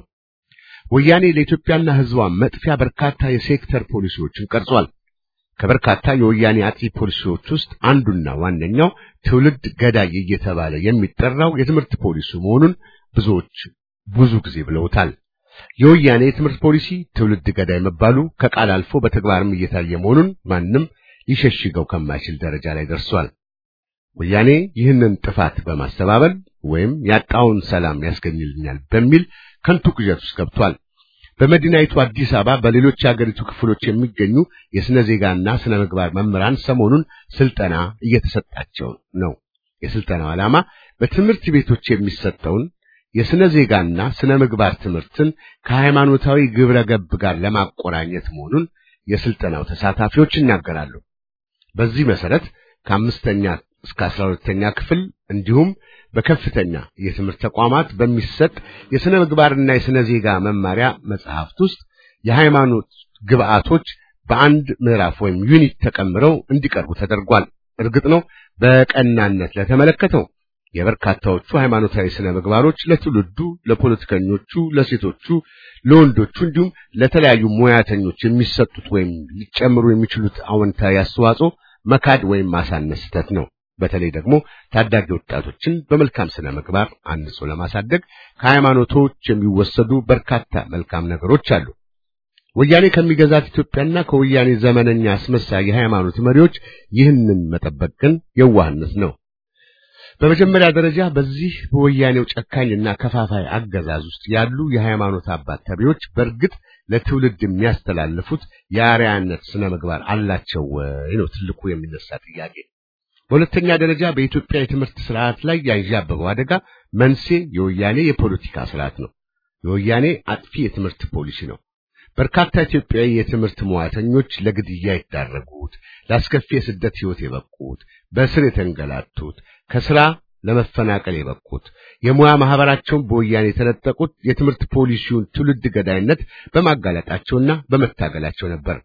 ወያኔ ለኢትዮጵያና ሕዝቧ መጥፊያ በርካታ የሴክተር ፖሊሲዎችን ቀርጿል። ከበርካታ የወያኔ አጥፊ ፖሊሲዎች ውስጥ አንዱና ዋነኛው ትውልድ ገዳይ እየተባለ የሚጠራው የትምህርት ፖሊሲ መሆኑን ብዙዎች ብዙ ጊዜ ብለውታል። የወያኔ የትምህርት ፖሊሲ ትውልድ ገዳይ መባሉ ከቃል አልፎ በተግባርም እየታየ መሆኑን ማንም ሊሸሽገው ከማይችል ደረጃ ላይ ደርሷል። ወያኔ ይህንን ጥፋት በማስተባበል ወይም ያጣውን ሰላም ያስገኝልኛል በሚል ከንቱ ቅዠት ውስጥ ገብቷል። በመዲናይቱ አዲስ አበባ በሌሎች የአገሪቱ ክፍሎች የሚገኙ የስነ ዜጋና ስነ ምግባር መምህራን ሰሞኑን ስልጠና እየተሰጣቸው ነው። የስልጠናው ዓላማ በትምህርት ቤቶች የሚሰጠውን የስነ ዜጋና ስነ ምግባር ትምህርትን ከሃይማኖታዊ ግብረ ገብ ጋር ለማቆራኘት መሆኑን የስልጠናው ተሳታፊዎች ይናገራሉ። በዚህ መሰረት ከአምስተኛ እስከ አስራ ሁለተኛ ክፍል እንዲሁም በከፍተኛ የትምህርት ተቋማት በሚሰጥ የሥነ ምግባርና የሥነ ዜጋ መማሪያ መጽሐፍት ውስጥ የሃይማኖት ግብዓቶች በአንድ ምዕራፍ ወይም ዩኒት ተቀምረው እንዲቀርቡ ተደርጓል። እርግጥ ነው በቀናነት ለተመለከተው የበርካታዎቹ ሃይማኖታዊ ስነ ምግባሮች ለትውልዱ፣ ለፖለቲከኞቹ፣ ለሴቶቹ፣ ለወንዶቹ እንዲሁም ለተለያዩ ሙያተኞች የሚሰጡት ወይም ሊጨምሩ የሚችሉት አዎንታዊ አስተዋጽኦ መካድ ወይም ማሳነስ ስህተት ነው። በተለይ ደግሞ ታዳጊ ወጣቶችን በመልካም ስነ ምግባር አንጾ ለማሳደግ ከሃይማኖቶች የሚወሰዱ በርካታ መልካም ነገሮች አሉ። ወያኔ ከሚገዛት ኢትዮጵያና ከወያኔ ዘመነኛ አስመሳይ የሃይማኖት መሪዎች ይህንን መጠበቅ ግን የዋህነት ነው። በመጀመሪያ ደረጃ በዚህ በወያኔው ጨካኝና ከፋፋይ አገዛዝ ውስጥ ያሉ የሃይማኖት አባት ተቢዎች በእርግጥ ለትውልድ የሚያስተላልፉት የአርያነት ስነ ምግባር አላቸው ወይ ነው ትልቁ የሚነሳ ጥያቄ። በሁለተኛ ደረጃ በኢትዮጵያ የትምህርት ስርዓት ላይ ያንዣበበው አደጋ መንስኤ የወያኔ የፖለቲካ ስርዓት ነው። የወያኔ አጥፊ የትምህርት ፖሊሲ ነው። በርካታ ኢትዮጵያዊ የትምህርት ሙያተኞች ለግድያ የተዳረጉት፣ ለአስከፊ የስደት ሕይወት የበቁት፣ በእስር የተንገላቱት፣ ከስራ ለመፈናቀል የበቁት፣ የሙያ ማህበራቸውን በወያኔ የተነጠቁት የትምህርት ፖሊሲውን ትውልድ ገዳይነት በማጋለጣቸውና በመታገላቸው ነበር።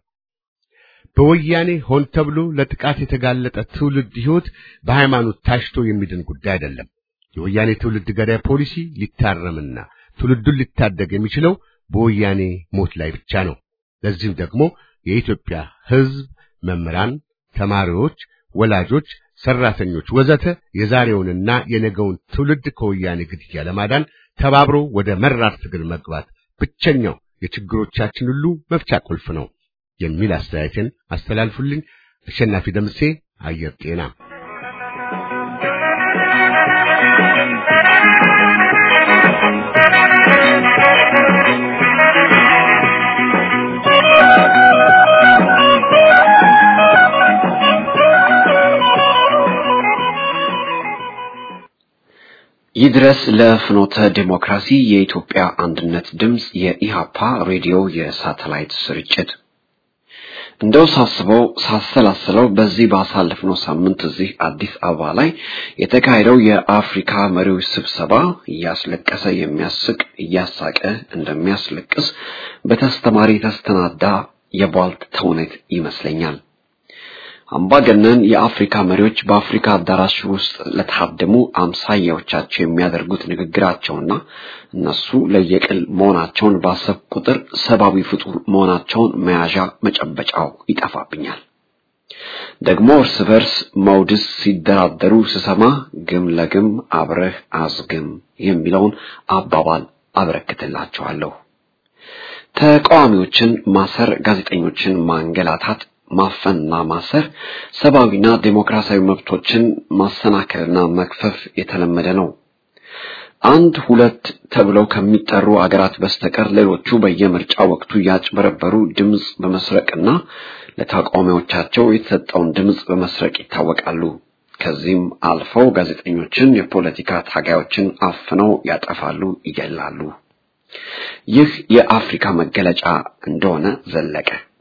በወያኔ ሆን ተብሎ ለጥቃት የተጋለጠ ትውልድ ሕይወት በሃይማኖት ታሽቶ የሚድን ጉዳይ አይደለም። የወያኔ ትውልድ ገዳይ ፖሊሲ ሊታረምና ትውልዱን ሊታደግ የሚችለው በወያኔ ሞት ላይ ብቻ ነው። ለዚህም ደግሞ የኢትዮጵያ ሕዝብ፣ መምህራን፣ ተማሪዎች፣ ወላጆች፣ ሰራተኞች ወዘተ የዛሬውንና የነገውን ትውልድ ከወያኔ ግድያ ለማዳን ተባብሮ ወደ መራር ትግል መግባት ብቸኛው የችግሮቻችን ሁሉ መፍቻ ቁልፍ ነው የሚል አስተያየትን አስተላልፉልኝ። አሸናፊ ደምሴ አየር ጤና ይድረስ ለፍኖተ ዲሞክራሲ የኢትዮጵያ አንድነት ድምፅ የኢሃፓ ሬዲዮ የሳተላይት ስርጭት እንደው ሳስበው ሳሰላስለው በዚህ ባሳለፍነው ሳምንት እዚህ አዲስ አበባ ላይ የተካሄደው የአፍሪካ መሪዎች ስብሰባ እያስለቀሰ የሚያስቅ እያሳቀ እንደሚያስለቅስ በተስተማሪ የተስተናዳ የቧልት ተውኔት ይመስለኛል። አምባገነን የአፍሪካ መሪዎች በአፍሪካ አዳራሽ ውስጥ ለታደሙ አምሳያዎቻቸው የሚያደርጉት ንግግራቸውና እነሱ ለየቅል መሆናቸውን ባሰብ ቁጥር ሰብአዊ ፍጡር መሆናቸውን መያዣ መጨበጫው ይጠፋብኛል። ደግሞ እርስ በርስ መውድስ ሲደራደሩ ስሰማ ግም ለግም አብረህ አዝግም የሚለውን አባባል አበረክትላቸዋለሁ። ተቃዋሚዎችን ማሰር፣ ጋዜጠኞችን ማንገላታት ማፈንና ማሰር ሰብአዊና ዴሞክራሲያዊ መብቶችን ማሰናከልና መክፈፍ የተለመደ ነው። አንድ ሁለት ተብለው ከሚጠሩ አገራት በስተቀር ሌሎቹ በየምርጫ ወቅቱ ያጭበረበሩ ድምፅ በመስረቅና ለተቃዋሚዎቻቸው የተሰጠውን ድምፅ በመስረቅ ይታወቃሉ። ከዚህም አልፈው ጋዜጠኞችን፣ የፖለቲካ ታጋዮችን አፍነው ያጠፋሉ፣ ይገላሉ። ይህ የአፍሪካ መገለጫ እንደሆነ ዘለቀ።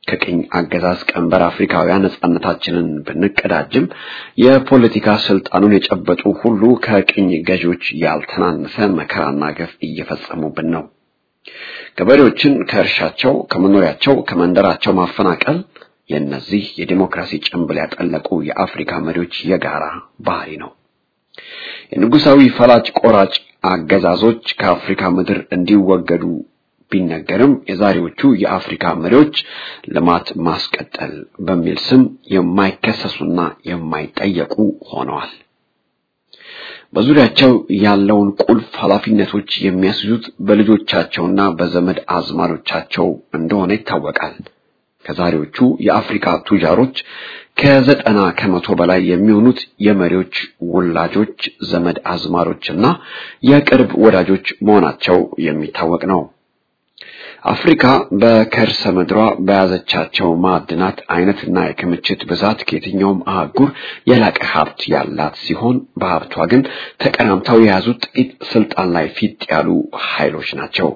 ከቅኝ አገዛዝ ቀንበር አፍሪካውያን ነጻነታችንን ብንቀዳጅም የፖለቲካ ስልጣኑን የጨበጡ ሁሉ ከቅኝ ገዢዎች ያልተናነሰ መከራና ገፍ እየፈጸሙብን ነው። ገበሬዎችን ከእርሻቸው፣ ከመኖሪያቸው፣ ከመንደራቸው ማፈናቀል የእነዚህ የዲሞክራሲ ጭንብል ያጠለቁ የአፍሪካ መሪዎች የጋራ ባህሪ ነው። የንጉሳዊ ፈላጭ ቆራጭ አገዛዞች ከአፍሪካ ምድር እንዲወገዱ ቢነገርም የዛሬዎቹ የአፍሪካ መሪዎች ልማት ማስቀጠል በሚል ስም የማይከሰሱና የማይጠየቁ ሆነዋል። በዙሪያቸው ያለውን ቁልፍ ኃላፊነቶች የሚያስይዙት በልጆቻቸውና በዘመድ አዝማዶቻቸው እንደሆነ ይታወቃል። ከዛሬዎቹ የአፍሪካ ቱጃሮች ከዘጠና ከመቶ በላይ የሚሆኑት የመሪዎች ውላጆች፣ ዘመድ አዝማሮችና የቅርብ ወዳጆች መሆናቸው የሚታወቅ ነው። አፍሪካ በከርሰ ምድሯ በያዘቻቸው ማዕድናት አይነትና የክምችት ብዛት ከየትኛውም አህጉር የላቀ ሀብት ያላት ሲሆን በሀብቷ ግን ተቀናምተው የያዙት ጥቂት ስልጣን ላይ ፊት ያሉ ኃይሎች ናቸው።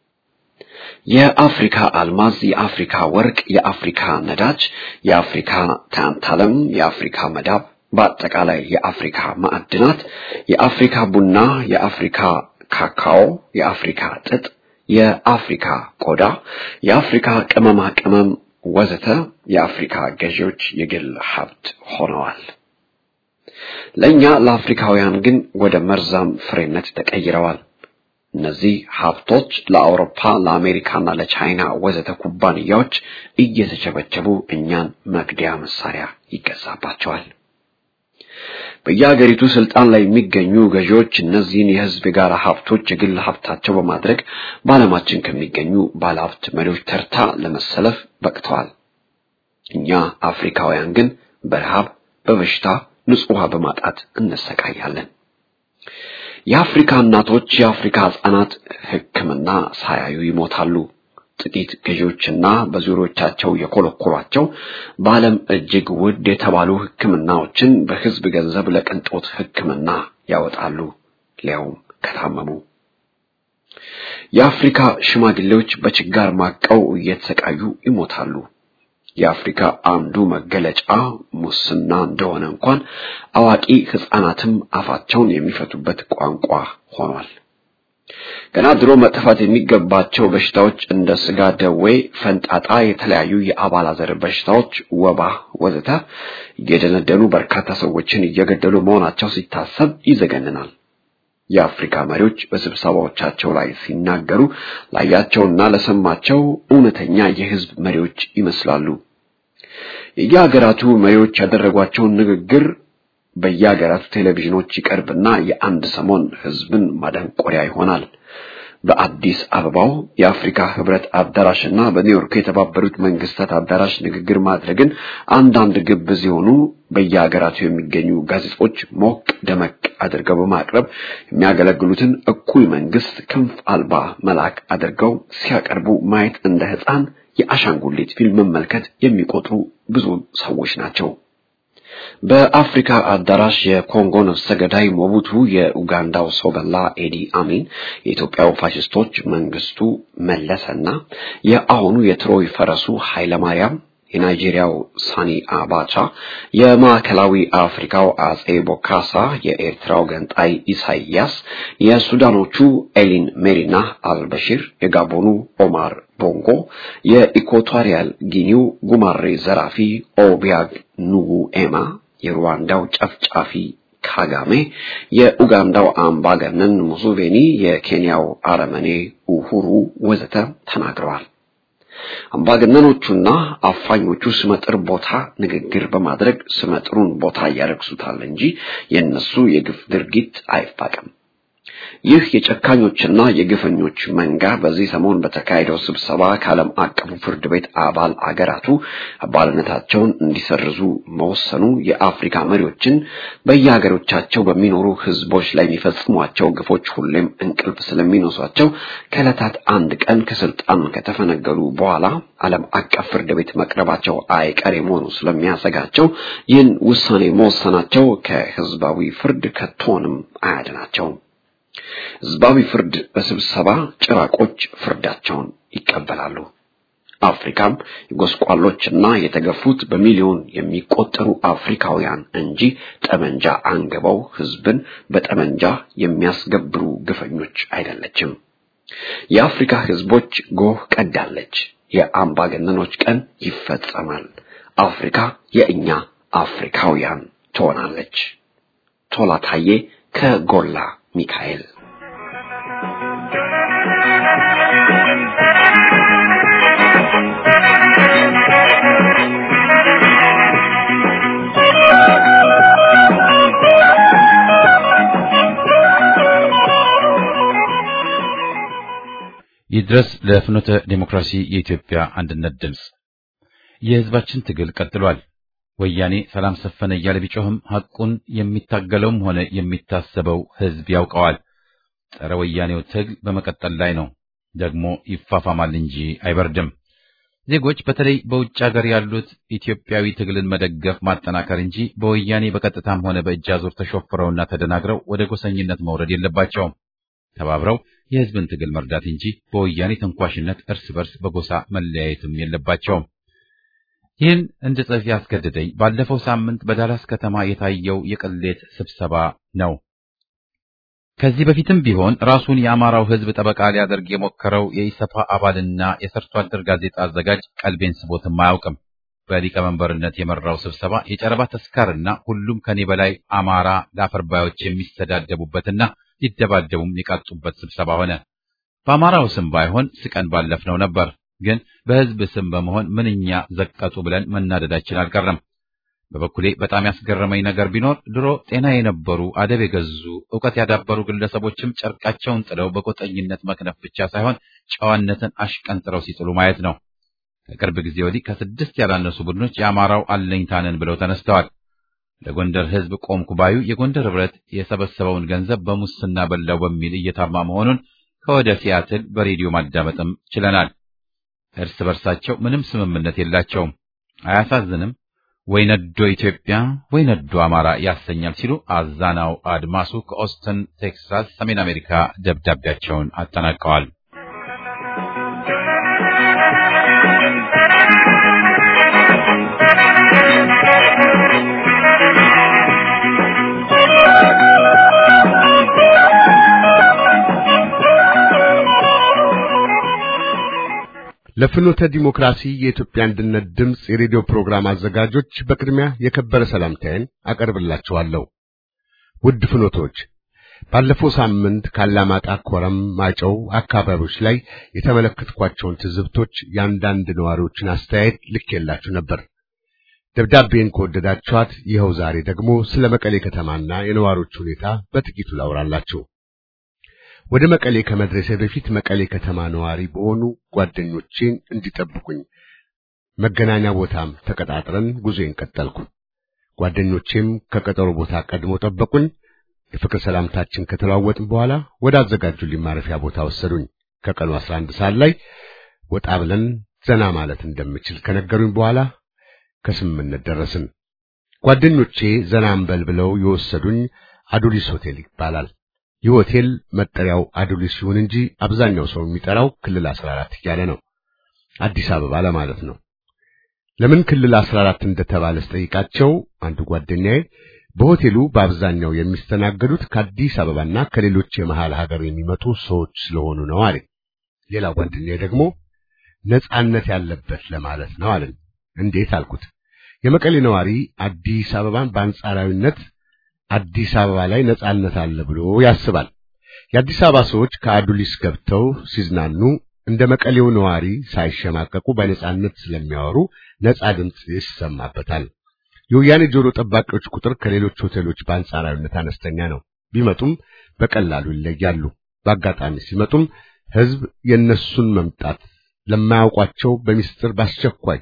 የአፍሪካ አልማዝ፣ የአፍሪካ ወርቅ፣ የአፍሪካ ነዳጅ፣ የአፍሪካ ታንታለም፣ የአፍሪካ መዳብ፣ በአጠቃላይ የአፍሪካ ማዕድናት፣ የአፍሪካ ቡና፣ የአፍሪካ ካካኦ፣ የአፍሪካ ጥጥ የአፍሪካ ቆዳ፣ የአፍሪካ ቅመማ ቅመም ወዘተ የአፍሪካ ገዢዎች የግል ሀብት ሆነዋል። ለእኛ ለአፍሪካውያን ግን ወደ መርዛም ፍሬነት ተቀይረዋል። እነዚህ ሀብቶች ለአውሮፓ፣ ለአሜሪካና ለቻይና ወዘተ ኩባንያዎች እየተቸበቸቡ እኛን መግደያ መሳሪያ ይገዛባቸዋል። በየሀገሪቱ ስልጣን ላይ የሚገኙ ገዢዎች እነዚህን የሕዝብ የጋራ ሀብቶች የግል ሀብታቸው በማድረግ በዓለማችን ከሚገኙ ባለሀብት መሪዎች ተርታ ለመሰለፍ በቅተዋል። እኛ አፍሪካውያን ግን በረሃብ፣ በበሽታ፣ ንጹህ ውሃ በማጣት እንሰቃያለን። የአፍሪካ እናቶች፣ የአፍሪካ ሕፃናት ሕክምና ሳያዩ ይሞታሉ። ጥቂት ገዢዎችና በዙሪያዎቻቸው የኮለኮሏቸው በዓለም እጅግ ውድ የተባሉ ሕክምናዎችን በሕዝብ ገንዘብ ለቅንጦት ሕክምና ያወጣሉ፣ ሊያውም ከታመሙ። የአፍሪካ ሽማግሌዎች በችጋር ማቀው እየተሰቃዩ ይሞታሉ። የአፍሪካ አንዱ መገለጫ ሙስና እንደሆነ እንኳን አዋቂ ሕፃናትም አፋቸውን የሚፈቱበት ቋንቋ ሆኗል። ገና ድሮ መጥፋት የሚገባቸው በሽታዎች እንደ ስጋ ደዌ፣ ፈንጣጣ፣ የተለያዩ የአባላዘር በሽታዎች፣ ወባ ወዘተ እየደነደኑ በርካታ ሰዎችን እየገደሉ መሆናቸው ሲታሰብ ይዘገንናል። የአፍሪካ መሪዎች በስብሰባዎቻቸው ላይ ሲናገሩ ላያቸውና ለሰማቸው እውነተኛ የሕዝብ መሪዎች ይመስላሉ። የየሀገራቱ መሪዎች ያደረጓቸውን ንግግር በየሀገራቱ ቴሌቪዥኖች ይቀርብና የአንድ ሰሞን ሕዝብን ማደንቆሪያ ይሆናል። በአዲስ አበባው የአፍሪካ ህብረት አዳራሽና በኒውዮርክ የተባበሩት መንግስታት አዳራሽ ንግግር ማድረግን አንዳንድ ግብዝ የሆኑ በየሀገራቱ የሚገኙ ጋዜጦች ሞቅ ደመቅ አድርገው በማቅረብ የሚያገለግሉትን እኩይ መንግስት ክንፍ አልባ መልአክ አድርገው ሲያቀርቡ ማየት እንደ ሕፃን የአሻንጉሊት ፊልም መመልከት የሚቆጥሩ ብዙ ሰዎች ናቸው። በአፍሪካ አዳራሽ የኮንጎ ነፍሰ ገዳይ ሞቡቱ፣ የኡጋንዳው ሰው በላ ኤዲ አሚን፣ የኢትዮጵያው ፋሽስቶች መንግስቱ መለሰና የአሁኑ የትሮይ ፈረሱ ኃይለማርያም፣ የናይጄሪያው ሳኒ አባቻ፣ የማዕከላዊ አፍሪካው አጼ ቦካሳ፣ የኤርትራው ገንጣይ ኢሳይያስ፣ የሱዳኖቹ ኤሊን ሜሪና አልበሺር፣ የጋቦኑ ኦማር ቦንጎ፣ የኢኳቶሪያል ጊኒው ጉማሬ ዘራፊ ኦቢያግ ኑጉ ኤማ፣ የሩዋንዳው ጨፍጫፊ ካጋሜ፣ የኡጋንዳው አምባገነን ሙሱቬኒ፣ የኬንያው አረመኔ ኡሁሩ ወዘተ ተናግረዋል። አምባገነኖቹና አፋኞቹ ስመጥር ቦታ ንግግር በማድረግ ስመጥሩን ቦታ ያረክሱታል እንጂ የእነሱ የግፍ ድርጊት አይፋቅም። ይህ የጨካኞችና የግፈኞች መንጋ በዚህ ሰሞን በተካሄደው ስብሰባ ከዓለም አቀፉ ፍርድ ቤት አባል አገራቱ አባልነታቸውን እንዲሰርዙ መወሰኑ የአፍሪካ መሪዎችን በየሀገሮቻቸው በሚኖሩ ሕዝቦች ላይ የሚፈጽሟቸው ግፎች ሁሌም እንቅልፍ ስለሚነሷቸው ከዕለታት አንድ ቀን ከስልጣን ከተፈነገሉ በኋላ ዓለም አቀፍ ፍርድ ቤት መቅረባቸው አይቀሬ መሆኑ ስለሚያሰጋቸው ይህን ውሳኔ መወሰናቸው ከሕዝባዊ ፍርድ ከቶንም አያድናቸውም። ህዝባዊ ፍርድ በስብሰባ ጭራቆች ፍርዳቸውን ይቀበላሉ። አፍሪካም የጎስቋሎችና የተገፉት በሚሊዮን የሚቆጠሩ አፍሪካውያን እንጂ ጠመንጃ አንግበው ህዝብን በጠመንጃ የሚያስገብሩ ግፈኞች አይደለችም። የአፍሪካ ህዝቦች ጎህ ቀዳለች። የአምባገነኖች ቀን ይፈጸማል። አፍሪካ የእኛ አፍሪካውያን ትሆናለች። ቶላ ታዬ ከጎላ ሚካኤል ይድረስ ለፍኖተ ዴሞክራሲ የኢትዮጵያ አንድነት ድምፅ። የህዝባችን ትግል ቀጥሏል። ወያኔ ሰላም ሰፈነ እያለ ቢጮህም ሐቁን የሚታገለውም ሆነ የሚታሰበው ህዝብ ያውቀዋል። ጸረ ወያኔው ትግል በመቀጠል ላይ ነው። ደግሞ ይፋፋማል እንጂ አይበርድም። ዜጎች በተለይ በውጭ ሀገር ያሉት ኢትዮጵያዊ ትግልን መደገፍ ማጠናከር እንጂ በወያኔ በቀጥታም ሆነ በእጅ አዙር ተሾፍረውና ተደናግረው ወደ ጎሰኝነት መውረድ የለባቸውም። ተባብረው የህዝብን ትግል መርዳት እንጂ በወያኔ ተንኳሽነት እርስ በርስ በጎሳ መለያየትም የለባቸውም። ይህን እንድጽፍ ያስገድደኝ ባለፈው ሳምንት በዳላስ ከተማ የታየው የቅሌት ስብሰባ ነው። ከዚህ በፊትም ቢሆን ራሱን የአማራው ህዝብ ጠበቃ ሊያደርግ የሞከረው የኢሰፓ አባልና የሰርቶ አደር ጋዜጣ አዘጋጅ ቀልቤን ስቦትም አያውቅም። በሊቀመንበርነት የመራው ስብሰባ የጨረባ ተስካርና ሁሉም ከኔ በላይ አማራ ለአፈርባዮች የሚስተዳደቡበትና ሊደባደቡም የቃጡበት ስብሰባ ሆነ። በአማራው ስም ባይሆን ስቀን ባለፍነው ነበር። ግን በህዝብ ስም በመሆን ምንኛ ዘቀጡ ብለን መናደዳችን አልቀረም። በበኩሌ በጣም ያስገረመኝ ነገር ቢኖር ድሮ ጤና የነበሩ አደብ የገዙ ዕውቀት ያዳበሩ ግለሰቦችም ጨርቃቸውን ጥለው በቆጠኝነት መክነፍ ብቻ ሳይሆን ጨዋነትን አሽቀንጥረው ሲጥሉ ማየት ነው። ከቅርብ ጊዜ ወዲህ ከስድስት ያላነሱ ቡድኖች የአማራው አለኝታነን ብለው ተነስተዋል። ለጎንደር ህዝብ ቆምኩ ባዩ የጎንደር ህብረት የሰበሰበውን ገንዘብ በሙስና በላው በሚል እየታማ መሆኑን ከወደ ሲያትል በሬዲዮ ማዳመጥም ችለናል። እርስ በርሳቸው ምንም ስምምነት የላቸውም። አያሳዝንም? ወይ ነዶ ኢትዮጵያ ወይ ነዶ አማራ ያሰኛል ሲሉ አዛናው አድማሱ ከኦስተን ቴክሳስ ሰሜን አሜሪካ ደብዳቤያቸውን አጠናቀዋል። ለፍኖተ ዲሞክራሲ የኢትዮጵያ አንድነት ድምፅ የሬዲዮ ፕሮግራም አዘጋጆች በቅድሚያ የከበረ ሰላምታዬን አቀርብላችኋለሁ። ውድ ፍኖቶች፣ ባለፈው ሳምንት ካላማጣ፣ ኮረም፣ ማጨው አካባቢዎች ላይ የተመለከትኳቸውን ትዝብቶች የአንዳንድ ነዋሪዎችን አስተያየት ልኬላችሁ ነበር። ደብዳቤን ከወደዳችኋት ይኸው ዛሬ ደግሞ ስለ መቀሌ ከተማና የነዋሪዎች ሁኔታ በጥቂቱ ላውራላችሁ። ወደ መቀሌ ከመድረሴ በፊት መቀሌ ከተማ ነዋሪ በሆኑ ጓደኞቼን እንዲጠብቁኝ መገናኛ ቦታም ተቀጣጥረን ጉዞዬን ቀጠልኩ። ጓደኞቼም ከቀጠሮ ቦታ ቀድሞ ጠበቁኝ። የፍቅር ሰላምታችን ከተለዋወጥን በኋላ ወደ አዘጋጁልኝ ማረፊያ ቦታ ወሰዱኝ። ከቀኑ 11 ሰዓት ላይ ወጣ ብለን ዘና ማለት እንደምችል ከነገሩኝ በኋላ ከስምምነት ደረስን። ጓደኞቼ ዘና እንበል ብለው የወሰዱኝ አዱሊስ ሆቴል ይባላል። ይህ ሆቴል መጠሪያው አዱሊስ ሲሆን እንጂ አብዛኛው ሰው የሚጠራው ክልል 14 እያለ ነው። አዲስ አበባ ለማለት ነው። ለምን ክልል 14 እንደተባለ ስጠይቃቸው አንዱ ጓደኛዬ በሆቴሉ በአብዛኛው የሚስተናገዱት ከአዲስ አበባና ከሌሎች የመሃል ሀገር የሚመጡ ሰዎች ስለሆኑ ነው አለ። ሌላ ጓደኛዬ ደግሞ ነጻነት ያለበት ለማለት ነው አለን። እንዴት አልኩት። የመቀሌ ነዋሪ አዲስ አበባን በአንጻራዊነት አዲስ አበባ ላይ ነጻነት አለ ብሎ ያስባል። የአዲስ አበባ ሰዎች ከአዱሊስ ገብተው ሲዝናኑ እንደ መቀሌው ነዋሪ ሳይሸማቀቁ በነጻነት ስለሚያወሩ ነጻ ድምፅ ይሰማበታል። የወያኔ ጆሮ ጠባቂዎች ቁጥር ከሌሎች ሆቴሎች በአንጻራዊነት አነስተኛ ነው። ቢመጡም በቀላሉ ይለያሉ። በአጋጣሚ ሲመጡም ሕዝብ የነሱን መምጣት ለማያውቋቸው በሚስጥር በአስቸኳይ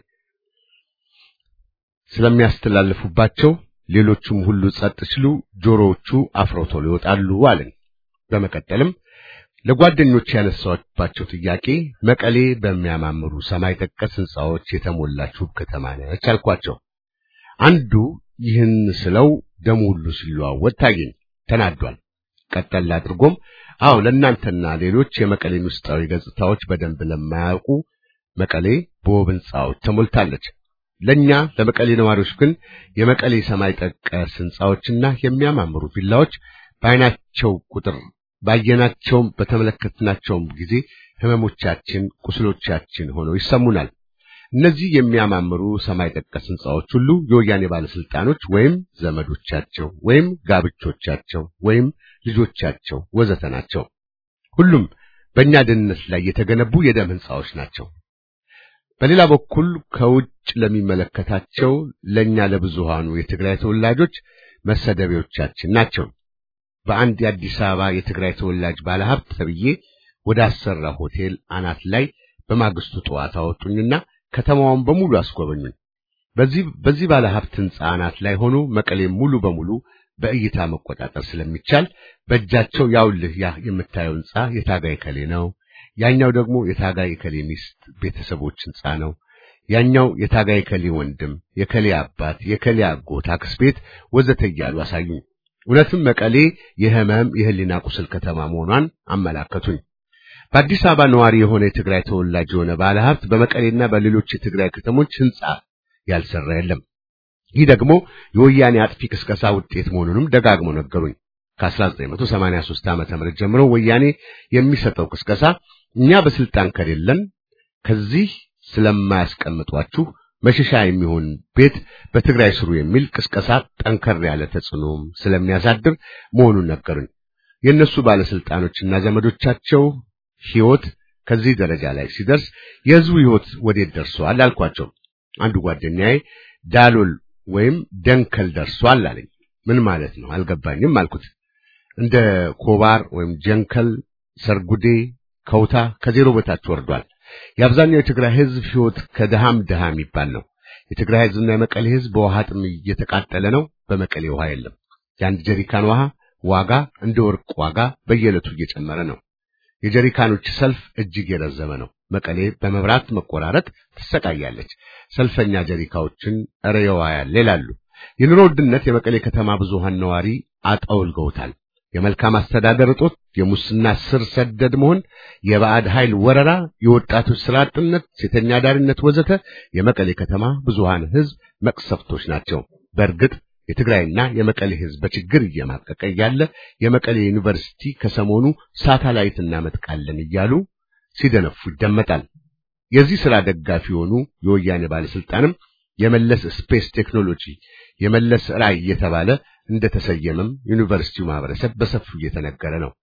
ስለሚያስተላልፉባቸው ሌሎቹም ሁሉ ጸጥ ሲሉ ጆሮዎቹ አፍረው ቶሎ ይወጣሉ አለን። በመቀጠልም ለጓደኞች ያነሳባቸው ጥያቄ መቀሌ በሚያማምሩ ሰማይ ጠቀስ ሕንጻዎች የተሞላች ውብ ከተማ ነች አልኳቸው። አንዱ ይህን ስለው ደሙ ሁሉ ሲለዋወጥ ታየኝ። ተናዷል። ቀጠል አድርጎም አዎ ለእናንተና ሌሎች የመቀሌን ውስጣዊ ገጽታዎች በደንብ ለማያውቁ መቀሌ በውብ ሕንፃዎች ተሞልታለች። ለኛ ለመቀሌ ነዋሪዎች ግን የመቀሌ ሰማይ ጠቀስ ሕንፃዎችና የሚያማምሩ ቪላዎች በዓይናቸው ቁጥር ባየናቸውም በተመለከትናቸውም ጊዜ ህመሞቻችን፣ ቁስሎቻችን ሆነው ይሰሙናል። እነዚህ የሚያማምሩ ሰማይ ጠቀስ ሕንፃዎች ሁሉ የወያኔ ባለስልጣኖች ወይም ዘመዶቻቸው ወይም ጋብቾቻቸው ወይም ልጆቻቸው ወዘተ ናቸው። ሁሉም በእኛ ደህንነት ላይ የተገነቡ የደም ሕንፃዎች ናቸው። በሌላ በኩል ከውጭ ለሚመለከታቸው ለኛ ለብዙሃኑ የትግራይ ተወላጆች መሰደቢያዎቻችን ናቸው። በአንድ የአዲስ አበባ የትግራይ ተወላጅ ባለሀብት ተብዬ ወደ አሰራ ሆቴል አናት ላይ በማግስቱ ጠዋት አወጡኝና ከተማዋን በሙሉ አስጎበኙኝ። በዚህ በዚህ ባለሀብት ሕንፃ አናት ላይ ሆኖ መቀሌም ሙሉ በሙሉ በእይታ መቆጣጠር ስለሚቻል በእጃቸው ያውልህ ያ የምታየው ሕንፃ የታጋይ ከሌ ነው፣ ያኛው ደግሞ የታጋይ ከሌ ሚስት ቤተሰቦች ሕንፃ ነው፣ ያኛው የታጋይ ከሌ ወንድም፣ የከሌ አባት፣ የከሌ አጎት፣ አክስት ቤት ወዘተ እያሉ አሳዩኝ። እውነትም መቀሌ የህመም የህሊና ቁስል ከተማ መሆኗን አመላከቱኝ። በአዲስ አበባ ነዋሪ የሆነ የትግራይ ተወላጅ የሆነ ባለሀብት በመቀሌና በሌሎች የትግራይ ከተሞች ሕንፃ ያልሰራ የለም። ይህ ደግሞ የወያኔ አጥፊ ቅስቀሳ ውጤት መሆኑንም ደጋግመው ነገሩኝ። ከ1983 ዓመተ ምህረት ጀምሮ ወያኔ የሚሰጠው ቅስቀሳ እኛ በስልጣን ከሌለን ከዚህ ስለማያስቀምጧችሁ መሸሻ የሚሆን ቤት በትግራይ ስሩ የሚል ቅስቀሳ ጠንከር ያለ ተጽዕኖም ስለሚያሳድር መሆኑን ነገሩኝ። የእነሱ ባለስልጣኖችና ዘመዶቻቸው ሕይወት ከዚህ ደረጃ ላይ ሲደርስ የህዝቡ ሕይወት ወዴት ደርሷል አልኳቸው። አንዱ ጓደኛዬ ዳሎል ወይም ደንከል ደርሷል አለኝ። ምን ማለት ነው አልገባኝም አልኩት። እንደ ኮባር ወይም ጀንከል፣ ሰርጉዴ፣ ከውታ ከዜሮ በታች ወርዷል። የአብዛኛው የትግራይ ህዝብ ሕይወት ከድሃም ድሃ የሚባል ነው። የትግራይ ህዝብና የመቀሌ ህዝብ በውሃ ጥም እየተቃጠለ ነው። በመቀሌ ውሃ የለም። የአንድ ጀሪካን ውሃ ዋጋ እንደ ወርቅ ዋጋ በየዕለቱ እየጨመረ ነው። የጀሪካኖች ሰልፍ እጅግ የረዘመ ነው። መቀሌ በመብራት መቆራረጥ ትሰቃያለች። ሰልፈኛ ጀሪካዎችን እረ ያለ ይላሉ። የኑሮ ውድነት የመቀሌ ከተማ ብዙሃን ነዋሪ አጠውልገውታል። የመልካም አስተዳደር እጦት፣ የሙስና ስር ሰደድ መሆን፣ የባዕድ ኃይል ወረራ፣ የወጣቶች ስራ አጥነት፣ ሴተኛ ዳሪነት ወዘተ የመቀሌ ከተማ ብዙሃን ህዝብ መቅሰፍቶች ናቸው። በእርግጥ የትግራይና የመቀሌ ህዝብ በችግር እየማቀቀ እያለ የመቀሌ ዩኒቨርሲቲ ከሰሞኑ ሳተላይት እናመጥቃለን እያሉ ሲደነፉ ይደመጣል። የዚህ ስራ ደጋፊ የሆኑ የወያኔ ባለስልጣንም የመለስ ስፔስ ቴክኖሎጂ የመለስ ራዕይ እየተባለ እንደተሰየመም ዩኒቨርሲቲው ማህበረሰብ በሰፊው እየተነገረ ነው።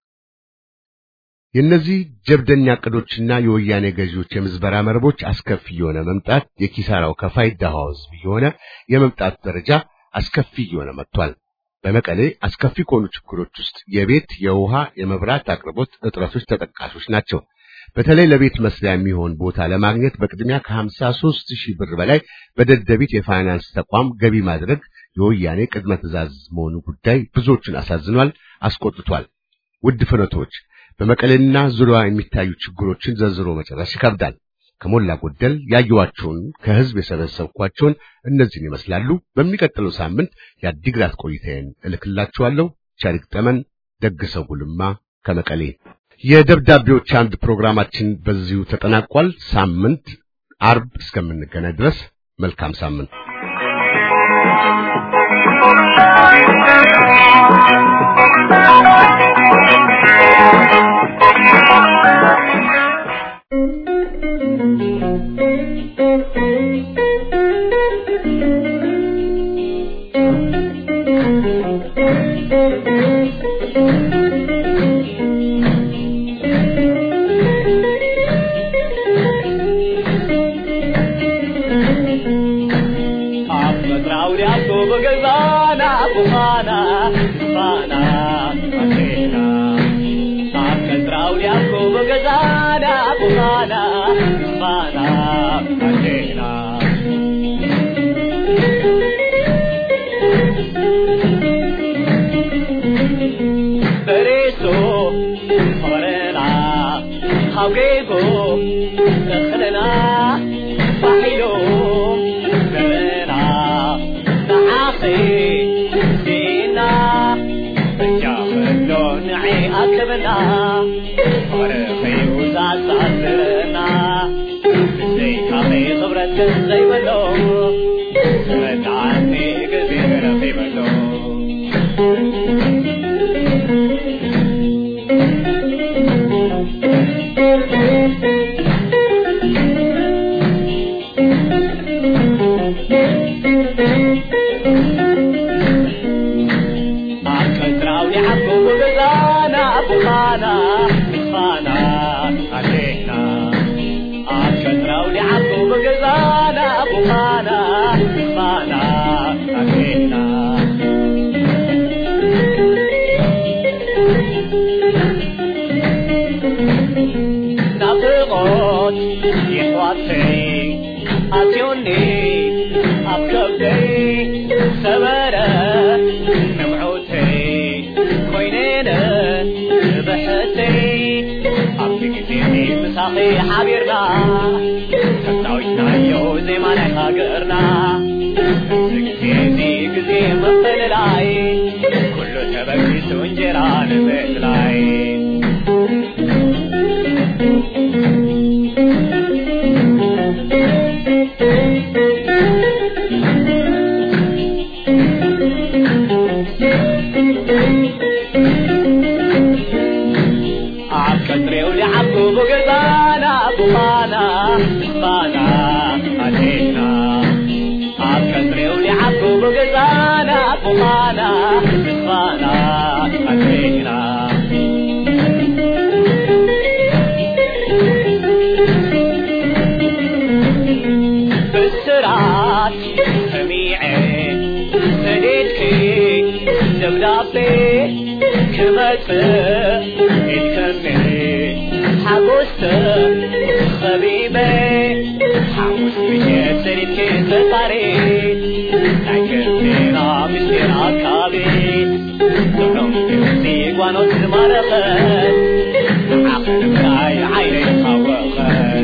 የእነዚህ ጀብደኛ ዕቅዶችና የወያኔ ገዢዎች የምዝበራ መረቦች አስከፊ የሆነ መምጣት የኪሳራው ከፋይ ድሃው ህዝብ የሆነ የመምጣት ደረጃ አስከፊ እየሆነ መጥቷል። በመቀሌ አስከፊ ከሆኑ ችግሮች ውስጥ የቤት፣ የውሃ፣ የመብራት አቅርቦት እጥረቶች ተጠቃሾች ናቸው። በተለይ ለቤት መስሪያ የሚሆን ቦታ ለማግኘት በቅድሚያ ከ53 ሺህ ብር በላይ በደደቢት የፋይናንስ ተቋም ገቢ ማድረግ የወያኔ ቅድመ ትዕዛዝ መሆኑ ጉዳይ ብዙዎቹን አሳዝኗል፣ አስቆጥቷል። ውድ ፍኖቶች በመቀሌና ዙሪያ የሚታዩ ችግሮችን ዘርዝሮ መጨረስ ይከብዳል። ከሞላ ጎደል ያየኋቸውን ከህዝብ የሰበሰብኳቸውን እነዚህን ይመስላሉ። በሚቀጥለው ሳምንት የአዲግራት ቆይታዬን እልክላችኋለሁ። ቻሪክ ጠመን ደግሰው ጉልማ ከመቀሌ። የደብዳቤዎች አንድ ፕሮግራማችን በዚሁ ተጠናቋል። ሳምንት አርብ እስከምንገናኝ ድረስ መልካም ሳምንት። Dina በሎ መጣኒ ጊዜ ረፌ በሎ አከትራው ሊዓቡ ብገዛና ቡኻና ቡኻና አሌና አከትራው ሊዓቡ ብገዛና ቡኻና ቡኻና አሌና ናፍቆት ይሕዋተይ ኣትዮኒ ኣብ ከብደይ ሰበረ ነምዖተይ ኮይነነ ብሕተይ ኣብቲ ግዜ ምሳኺ ሓቢርና ተፃዊትናዮ ዜማ ናይ ሃገርና እዚ ግዜ እዚ ግዜ መፈለላይ ኩሉ ተበጊሱ እንጀራ ንምእላይ ኣብ ቀጥሬው ሊዓቡ ብገዛና ቡኻና ቡኻና ኣዴና ኣብ ቀጥሬው ሊዓቡ ብገዛና ቡኻና ቡኻና ኣዴና ብስራት ሰሚዐ ሰዴድኪ ደብዳቤ ክመጽእ ኢልከኒ ሓጎስተ ኸቢበ ሓሙስ ምሸት ሰዲድኪ ተጣሪ ናይ ክርቴና ምስጢር ኣካቢ ዞሎም ግብፂ ጓኖት ዝማረኸት ንዓኸ ንምራይ ዓይነይ ካወኸት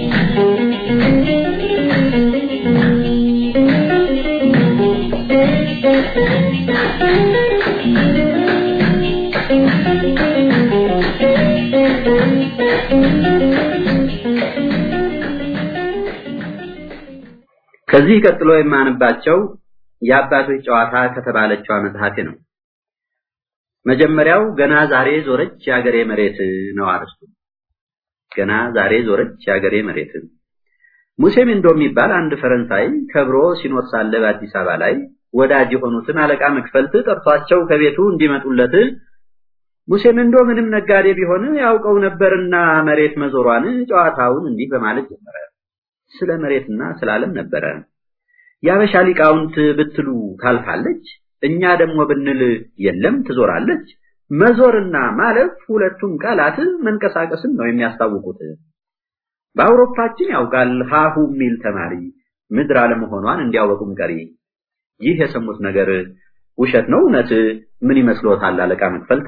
ከዚህ ቀጥሎ የማነባቸው የአባቶች ጨዋታ ከተባለችው መጽሐፌ ነው። መጀመሪያው ገና ዛሬ ዞረች የአገሬ መሬት ነው አርስቱ። ገና ዛሬ ዞረች የአገሬ መሬት። ሙሴ ሚንዶ የሚባል አንድ ፈረንሳይ ከብሮ ሲኖር ሳለ በአዲስ አበባ ላይ ወዳጅ የሆኑትን አለቃ መክፈልት ጠርቷቸው ከቤቱ እንዲመጡለት ሙሴ ሚንዶ ምንም ነጋዴ ቢሆን ያውቀው ነበርና መሬት መዞሯን ጨዋታውን እንዲህ በማለት ጀመረ። ስለ መሬትና ስለ ዓለም ነበረ። የአበሻ ሊቃውንት ብትሉ ታልፋለች፣ እኛ ደግሞ ብንል የለም ትዞራለች። መዞርና ማለፍ ሁለቱም ቃላት መንቀሳቀስን ነው የሚያስታውቁት። በአውሮፓችን ያውቃል ሀሁ የሚል ተማሪ ምድር አለመሆኗን እንዲያወቁም ቀሪ። ይህ የሰሙት ነገር ውሸት ነው እውነት? ምን ይመስሎታል አለቃ መክፈልት?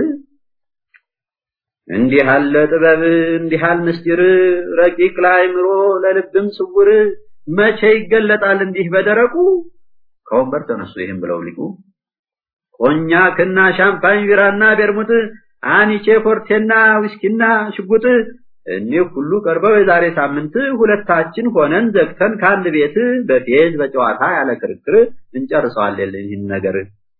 እንዲህ ያለ ጥበብ እንዲህ ያለ ምስጢር ረቂቅ ለአእምሮ ለልብም ስውር መቼ ይገለጣል እንዲህ በደረቁ? ከወንበር ተነሱ ይህም ብለው ሊቁ ኮኛክና ሻምፓኝ ቢራና ቤርሙት አኒቼ ፎርቴና ዊስኪና ሽጉጥ እኒህ ሁሉ ቀርበው የዛሬ ሳምንት ሁለታችን ሆነን ዘግተን ከአንድ ቤት በፌዝ በጨዋታ ያለ ክርክር እንጨርሰዋለን ይህን ነገር።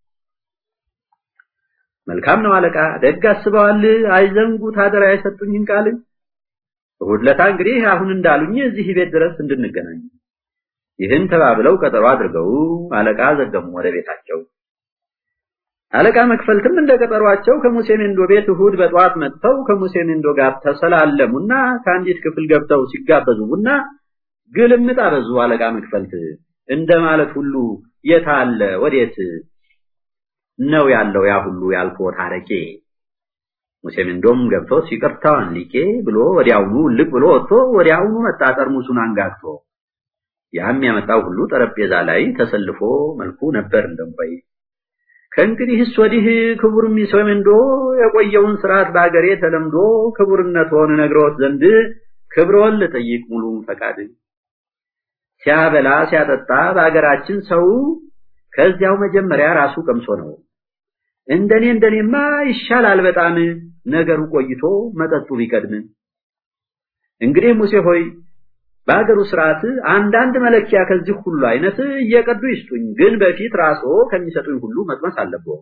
መልካም ነው አለቃ፣ ደግ አስበዋል። አይዘንጉት አደራ የሰጡኝን ቃል። እሑድ ዕለት እንግዲህ አሁን እንዳሉኝ እዚህ ቤት ድረስ እንድንገናኝ። ይህን ተባብለው ቀጠሮ አድርገው አለቃ ዘገሙ ወደ ቤታቸው። አለቃ መክፈልትም እንደ ቀጠሯቸው ከሙሴ ሜንዶ ቤት እሑድ በጠዋት መጥተው ከሙሴ ሜንዶ ጋር ተሰላለሙና ከአንዲት ክፍል ገብተው ሲጋበዙ ቡና ግልምጥ አበዙ። አለቃ መክፈልት እንደማለት ሁሉ የታለ ወዴት ነው ያለው ያ ሁሉ ያልኩት አረቄ። ሙሴ ሜንዶም ገብቶ ይቅርታዋን ሊቄ ብሎ ወዲያውኑ ልቅ ብሎ ወጥቶ ወዲያውኑ መጣ ጠርሙሱን አንጋግቶ። ያም ያመጣው ሁሉ ጠረጴዛ ላይ ተሰልፎ መልኩ ነበር እንደምባይ ከእንግዲህስ ወዲህ ክቡር ሚሶ ሜንዶ የቆየውን ስርዓት በአገሬ ተለምዶ ክቡርነትዎን ነግረውት ዘንድ ክብሮን ልጠይቅ ሙሉ ፈቃድ ሲያበላ ሲያጠጣ በአገራችን ሰው ከዚያው መጀመሪያ ራሱ ቀምሶ ነው። እንደኔ እንደኔማ ይሻላል በጣም ነገሩ ቆይቶ መጠጡ ቢቀድም። እንግዲህ ሙሴ ሆይ በአገሩ ስርዓት አንዳንድ መለኪያ ከዚህ ሁሉ አይነት እየቀዱ ይስጡኝ፣ ግን በፊት ራስዎ ከሚሰጡኝ ሁሉ መቅመስ አለብዎ።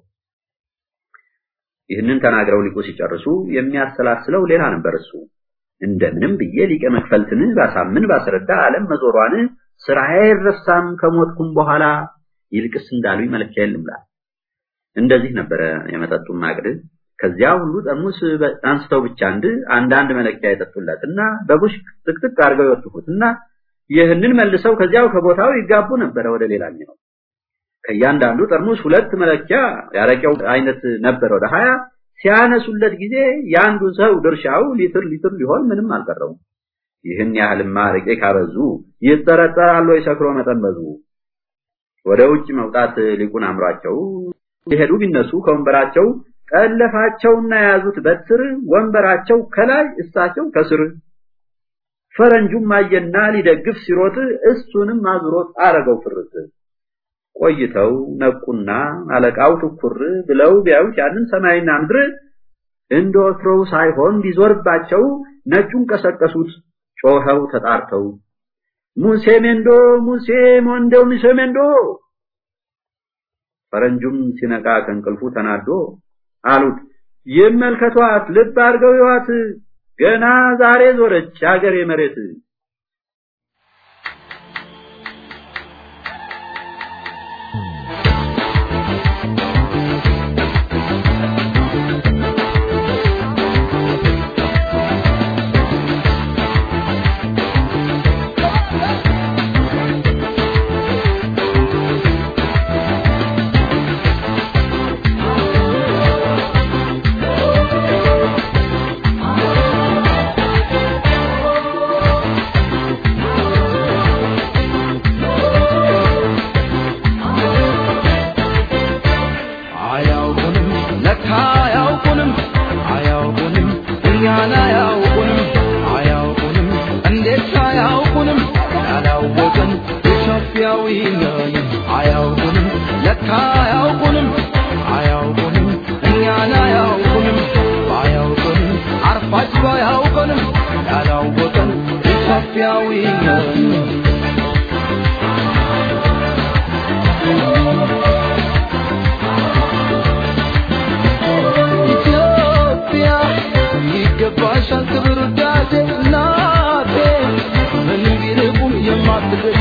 ይህንን ተናግረው ሊቁ ሲጨርሱ የሚያሰላስለው ሌላ ነበር። እሱ እንደምንም ብዬ ሊቀ መክፈልትን ባሳምን ባስረዳ ዓለም መዞሯን ስራዬ አይረሳም ከሞትኩም በኋላ ይልቅስ እንዳሉኝ መለኪያ የለም ላል እንደዚህ ነበረ የመጠጡን ማቅድ ከዚያ ሁሉ ጠርሙስ አንስተው ብቻ አንድ አንዳንድ መለኪያ የጠጡለትና በቡሽ ጥቅጥቅ አድርገው ይወጥፉትና ይህንን መልሰው ከዚያው ከቦታው ይጋቡ ነበረ ወደ ሌላኛው ከእያንዳንዱ ጠርሙስ ሁለት መለኪያ ያረቂያው አይነት ነበረ ወደ ሀያ ሲያነሱለት ጊዜ የአንዱ ሰው ድርሻው ሊትር ሊትር ሊሆን ምንም አልቀረውም። ይህን ያህልማ አረቄ ካበዙ ይጠረጠራሉ ወይ ሰክሮ መጠመዙ። ወደ ውጭ መውጣት ሊቁን አምሯቸው ሊሄዱ ቢነሱ ከወንበራቸው ጠለፋቸውና የያዙት በትር ወንበራቸው ከላይ እሳቸው ከስር። ፈረንጁም አየና ሊደግፍ ሲሮጥ እሱንም አዙሮት አረገው ፍርጥ። ቆይተው ነቁና አለቃው ትኩር ብለው ቢያዩት ያንን ሰማይና ምድር እንደ ወትሮው ሳይሆን ቢዞርባቸው ነጩን ቀሰቀሱት ጮኸው ተጣርተው ሙሴ ሜንዶ ሙሴ ሞንዶ ሙሴ ሜንዶ ፈረንጁም ሲነቃ ከእንቅልፉ ተናዶ አሉት ይመልከቷት ልብ አድርገው ይዋት ገና ዛሬ ዞረች አገሬ መሬት አያውቁንም ለካ አያውቁንም አያውቁንም እኛን አያውቁንም አያውቁንም እንዴት አያውቁንም ያላወቅን ኢትዮጵያዊ ነን አያውቁንም ለካ አያውቁንም አያውቁንም እኛን አያውቁንም ባያውቁንም አርፋጅ ባያውቁንም ያላወቅን ኢትዮጵያዊ ነን ኢትዮጵያ ይገባሻል ክብር ውዳሴ እናቴ ምን ቢርቁም የማትደርሺ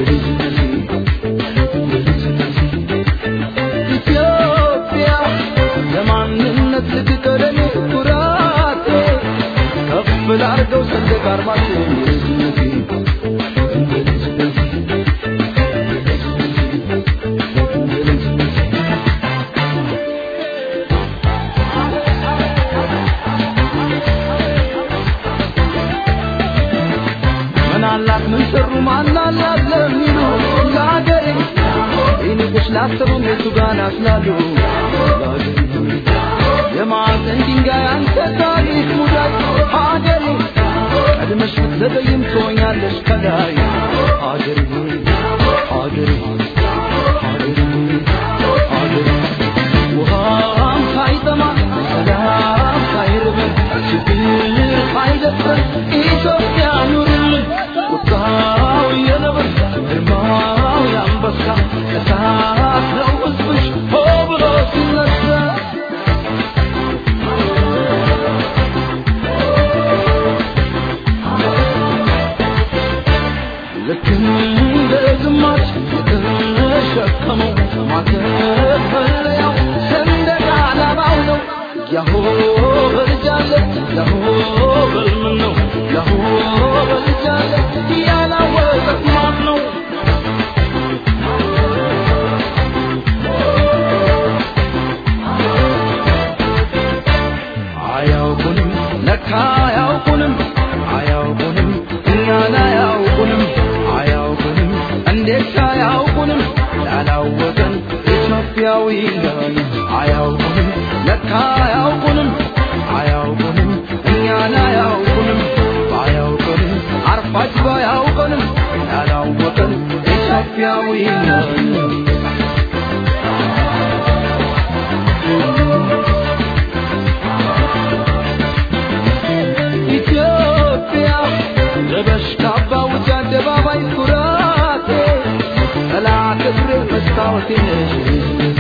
ኢትዮጵያ ለማንነት ልትቀደም ኩራቴ ከፍ ላርገው ሰንደቅ ዓርማችን ምን አላት ምን ሰሩ ማን አላት ለሚሉ ለአገሬ ይንቁሽ ላሰቡም የቱ ጋር ናስላሉ የማዕዘን ድንጋይ አንተ ታሪክ ሙዳይ ሀገሬ ቀድመሽ ብትዘገይም ትሆኛለሽ ከላይ ሀገሬ ሆይ ሀገሬ ሆይ ሀገሬ ሆይ ሀገሬ ውሃም ሳይጠማ ሰላም ሳይርበን ችግር ሳይደፍረን ኢትዮጵያ ኑርልን ቁጣው የነብር ግርማው የአንበሳ እሳት ነው ሕዝብሽ ሆ ብሎ ሲነሳ ልክ እንደ ግማሽ የተሸከመው ማተፈለያው ሰንደቅ ዓላማው ነው። ያሆ በልጃለ ያሆ በልምን ነው ያሆ በልጃለ ያላወቀት ማን ነው? አያውቁንም ለካ አያውቁንም አያውቁንም እኛን አያውቁንም አያውቁንም እንዴት አያውቁንም ያላወቀን ኢትዮጵያዊ ነን አያውቁንም ለካ አያውቁንም አያውቁንም እኛን አያውቁንም ባያውቁንም አርፋጅ ባያውቁንም ያላወቀን ኢትዮጵያዊ ነን ኢትዮጵያ ለበሽ ካባ ውጫሌ መስታወቴ ነሽ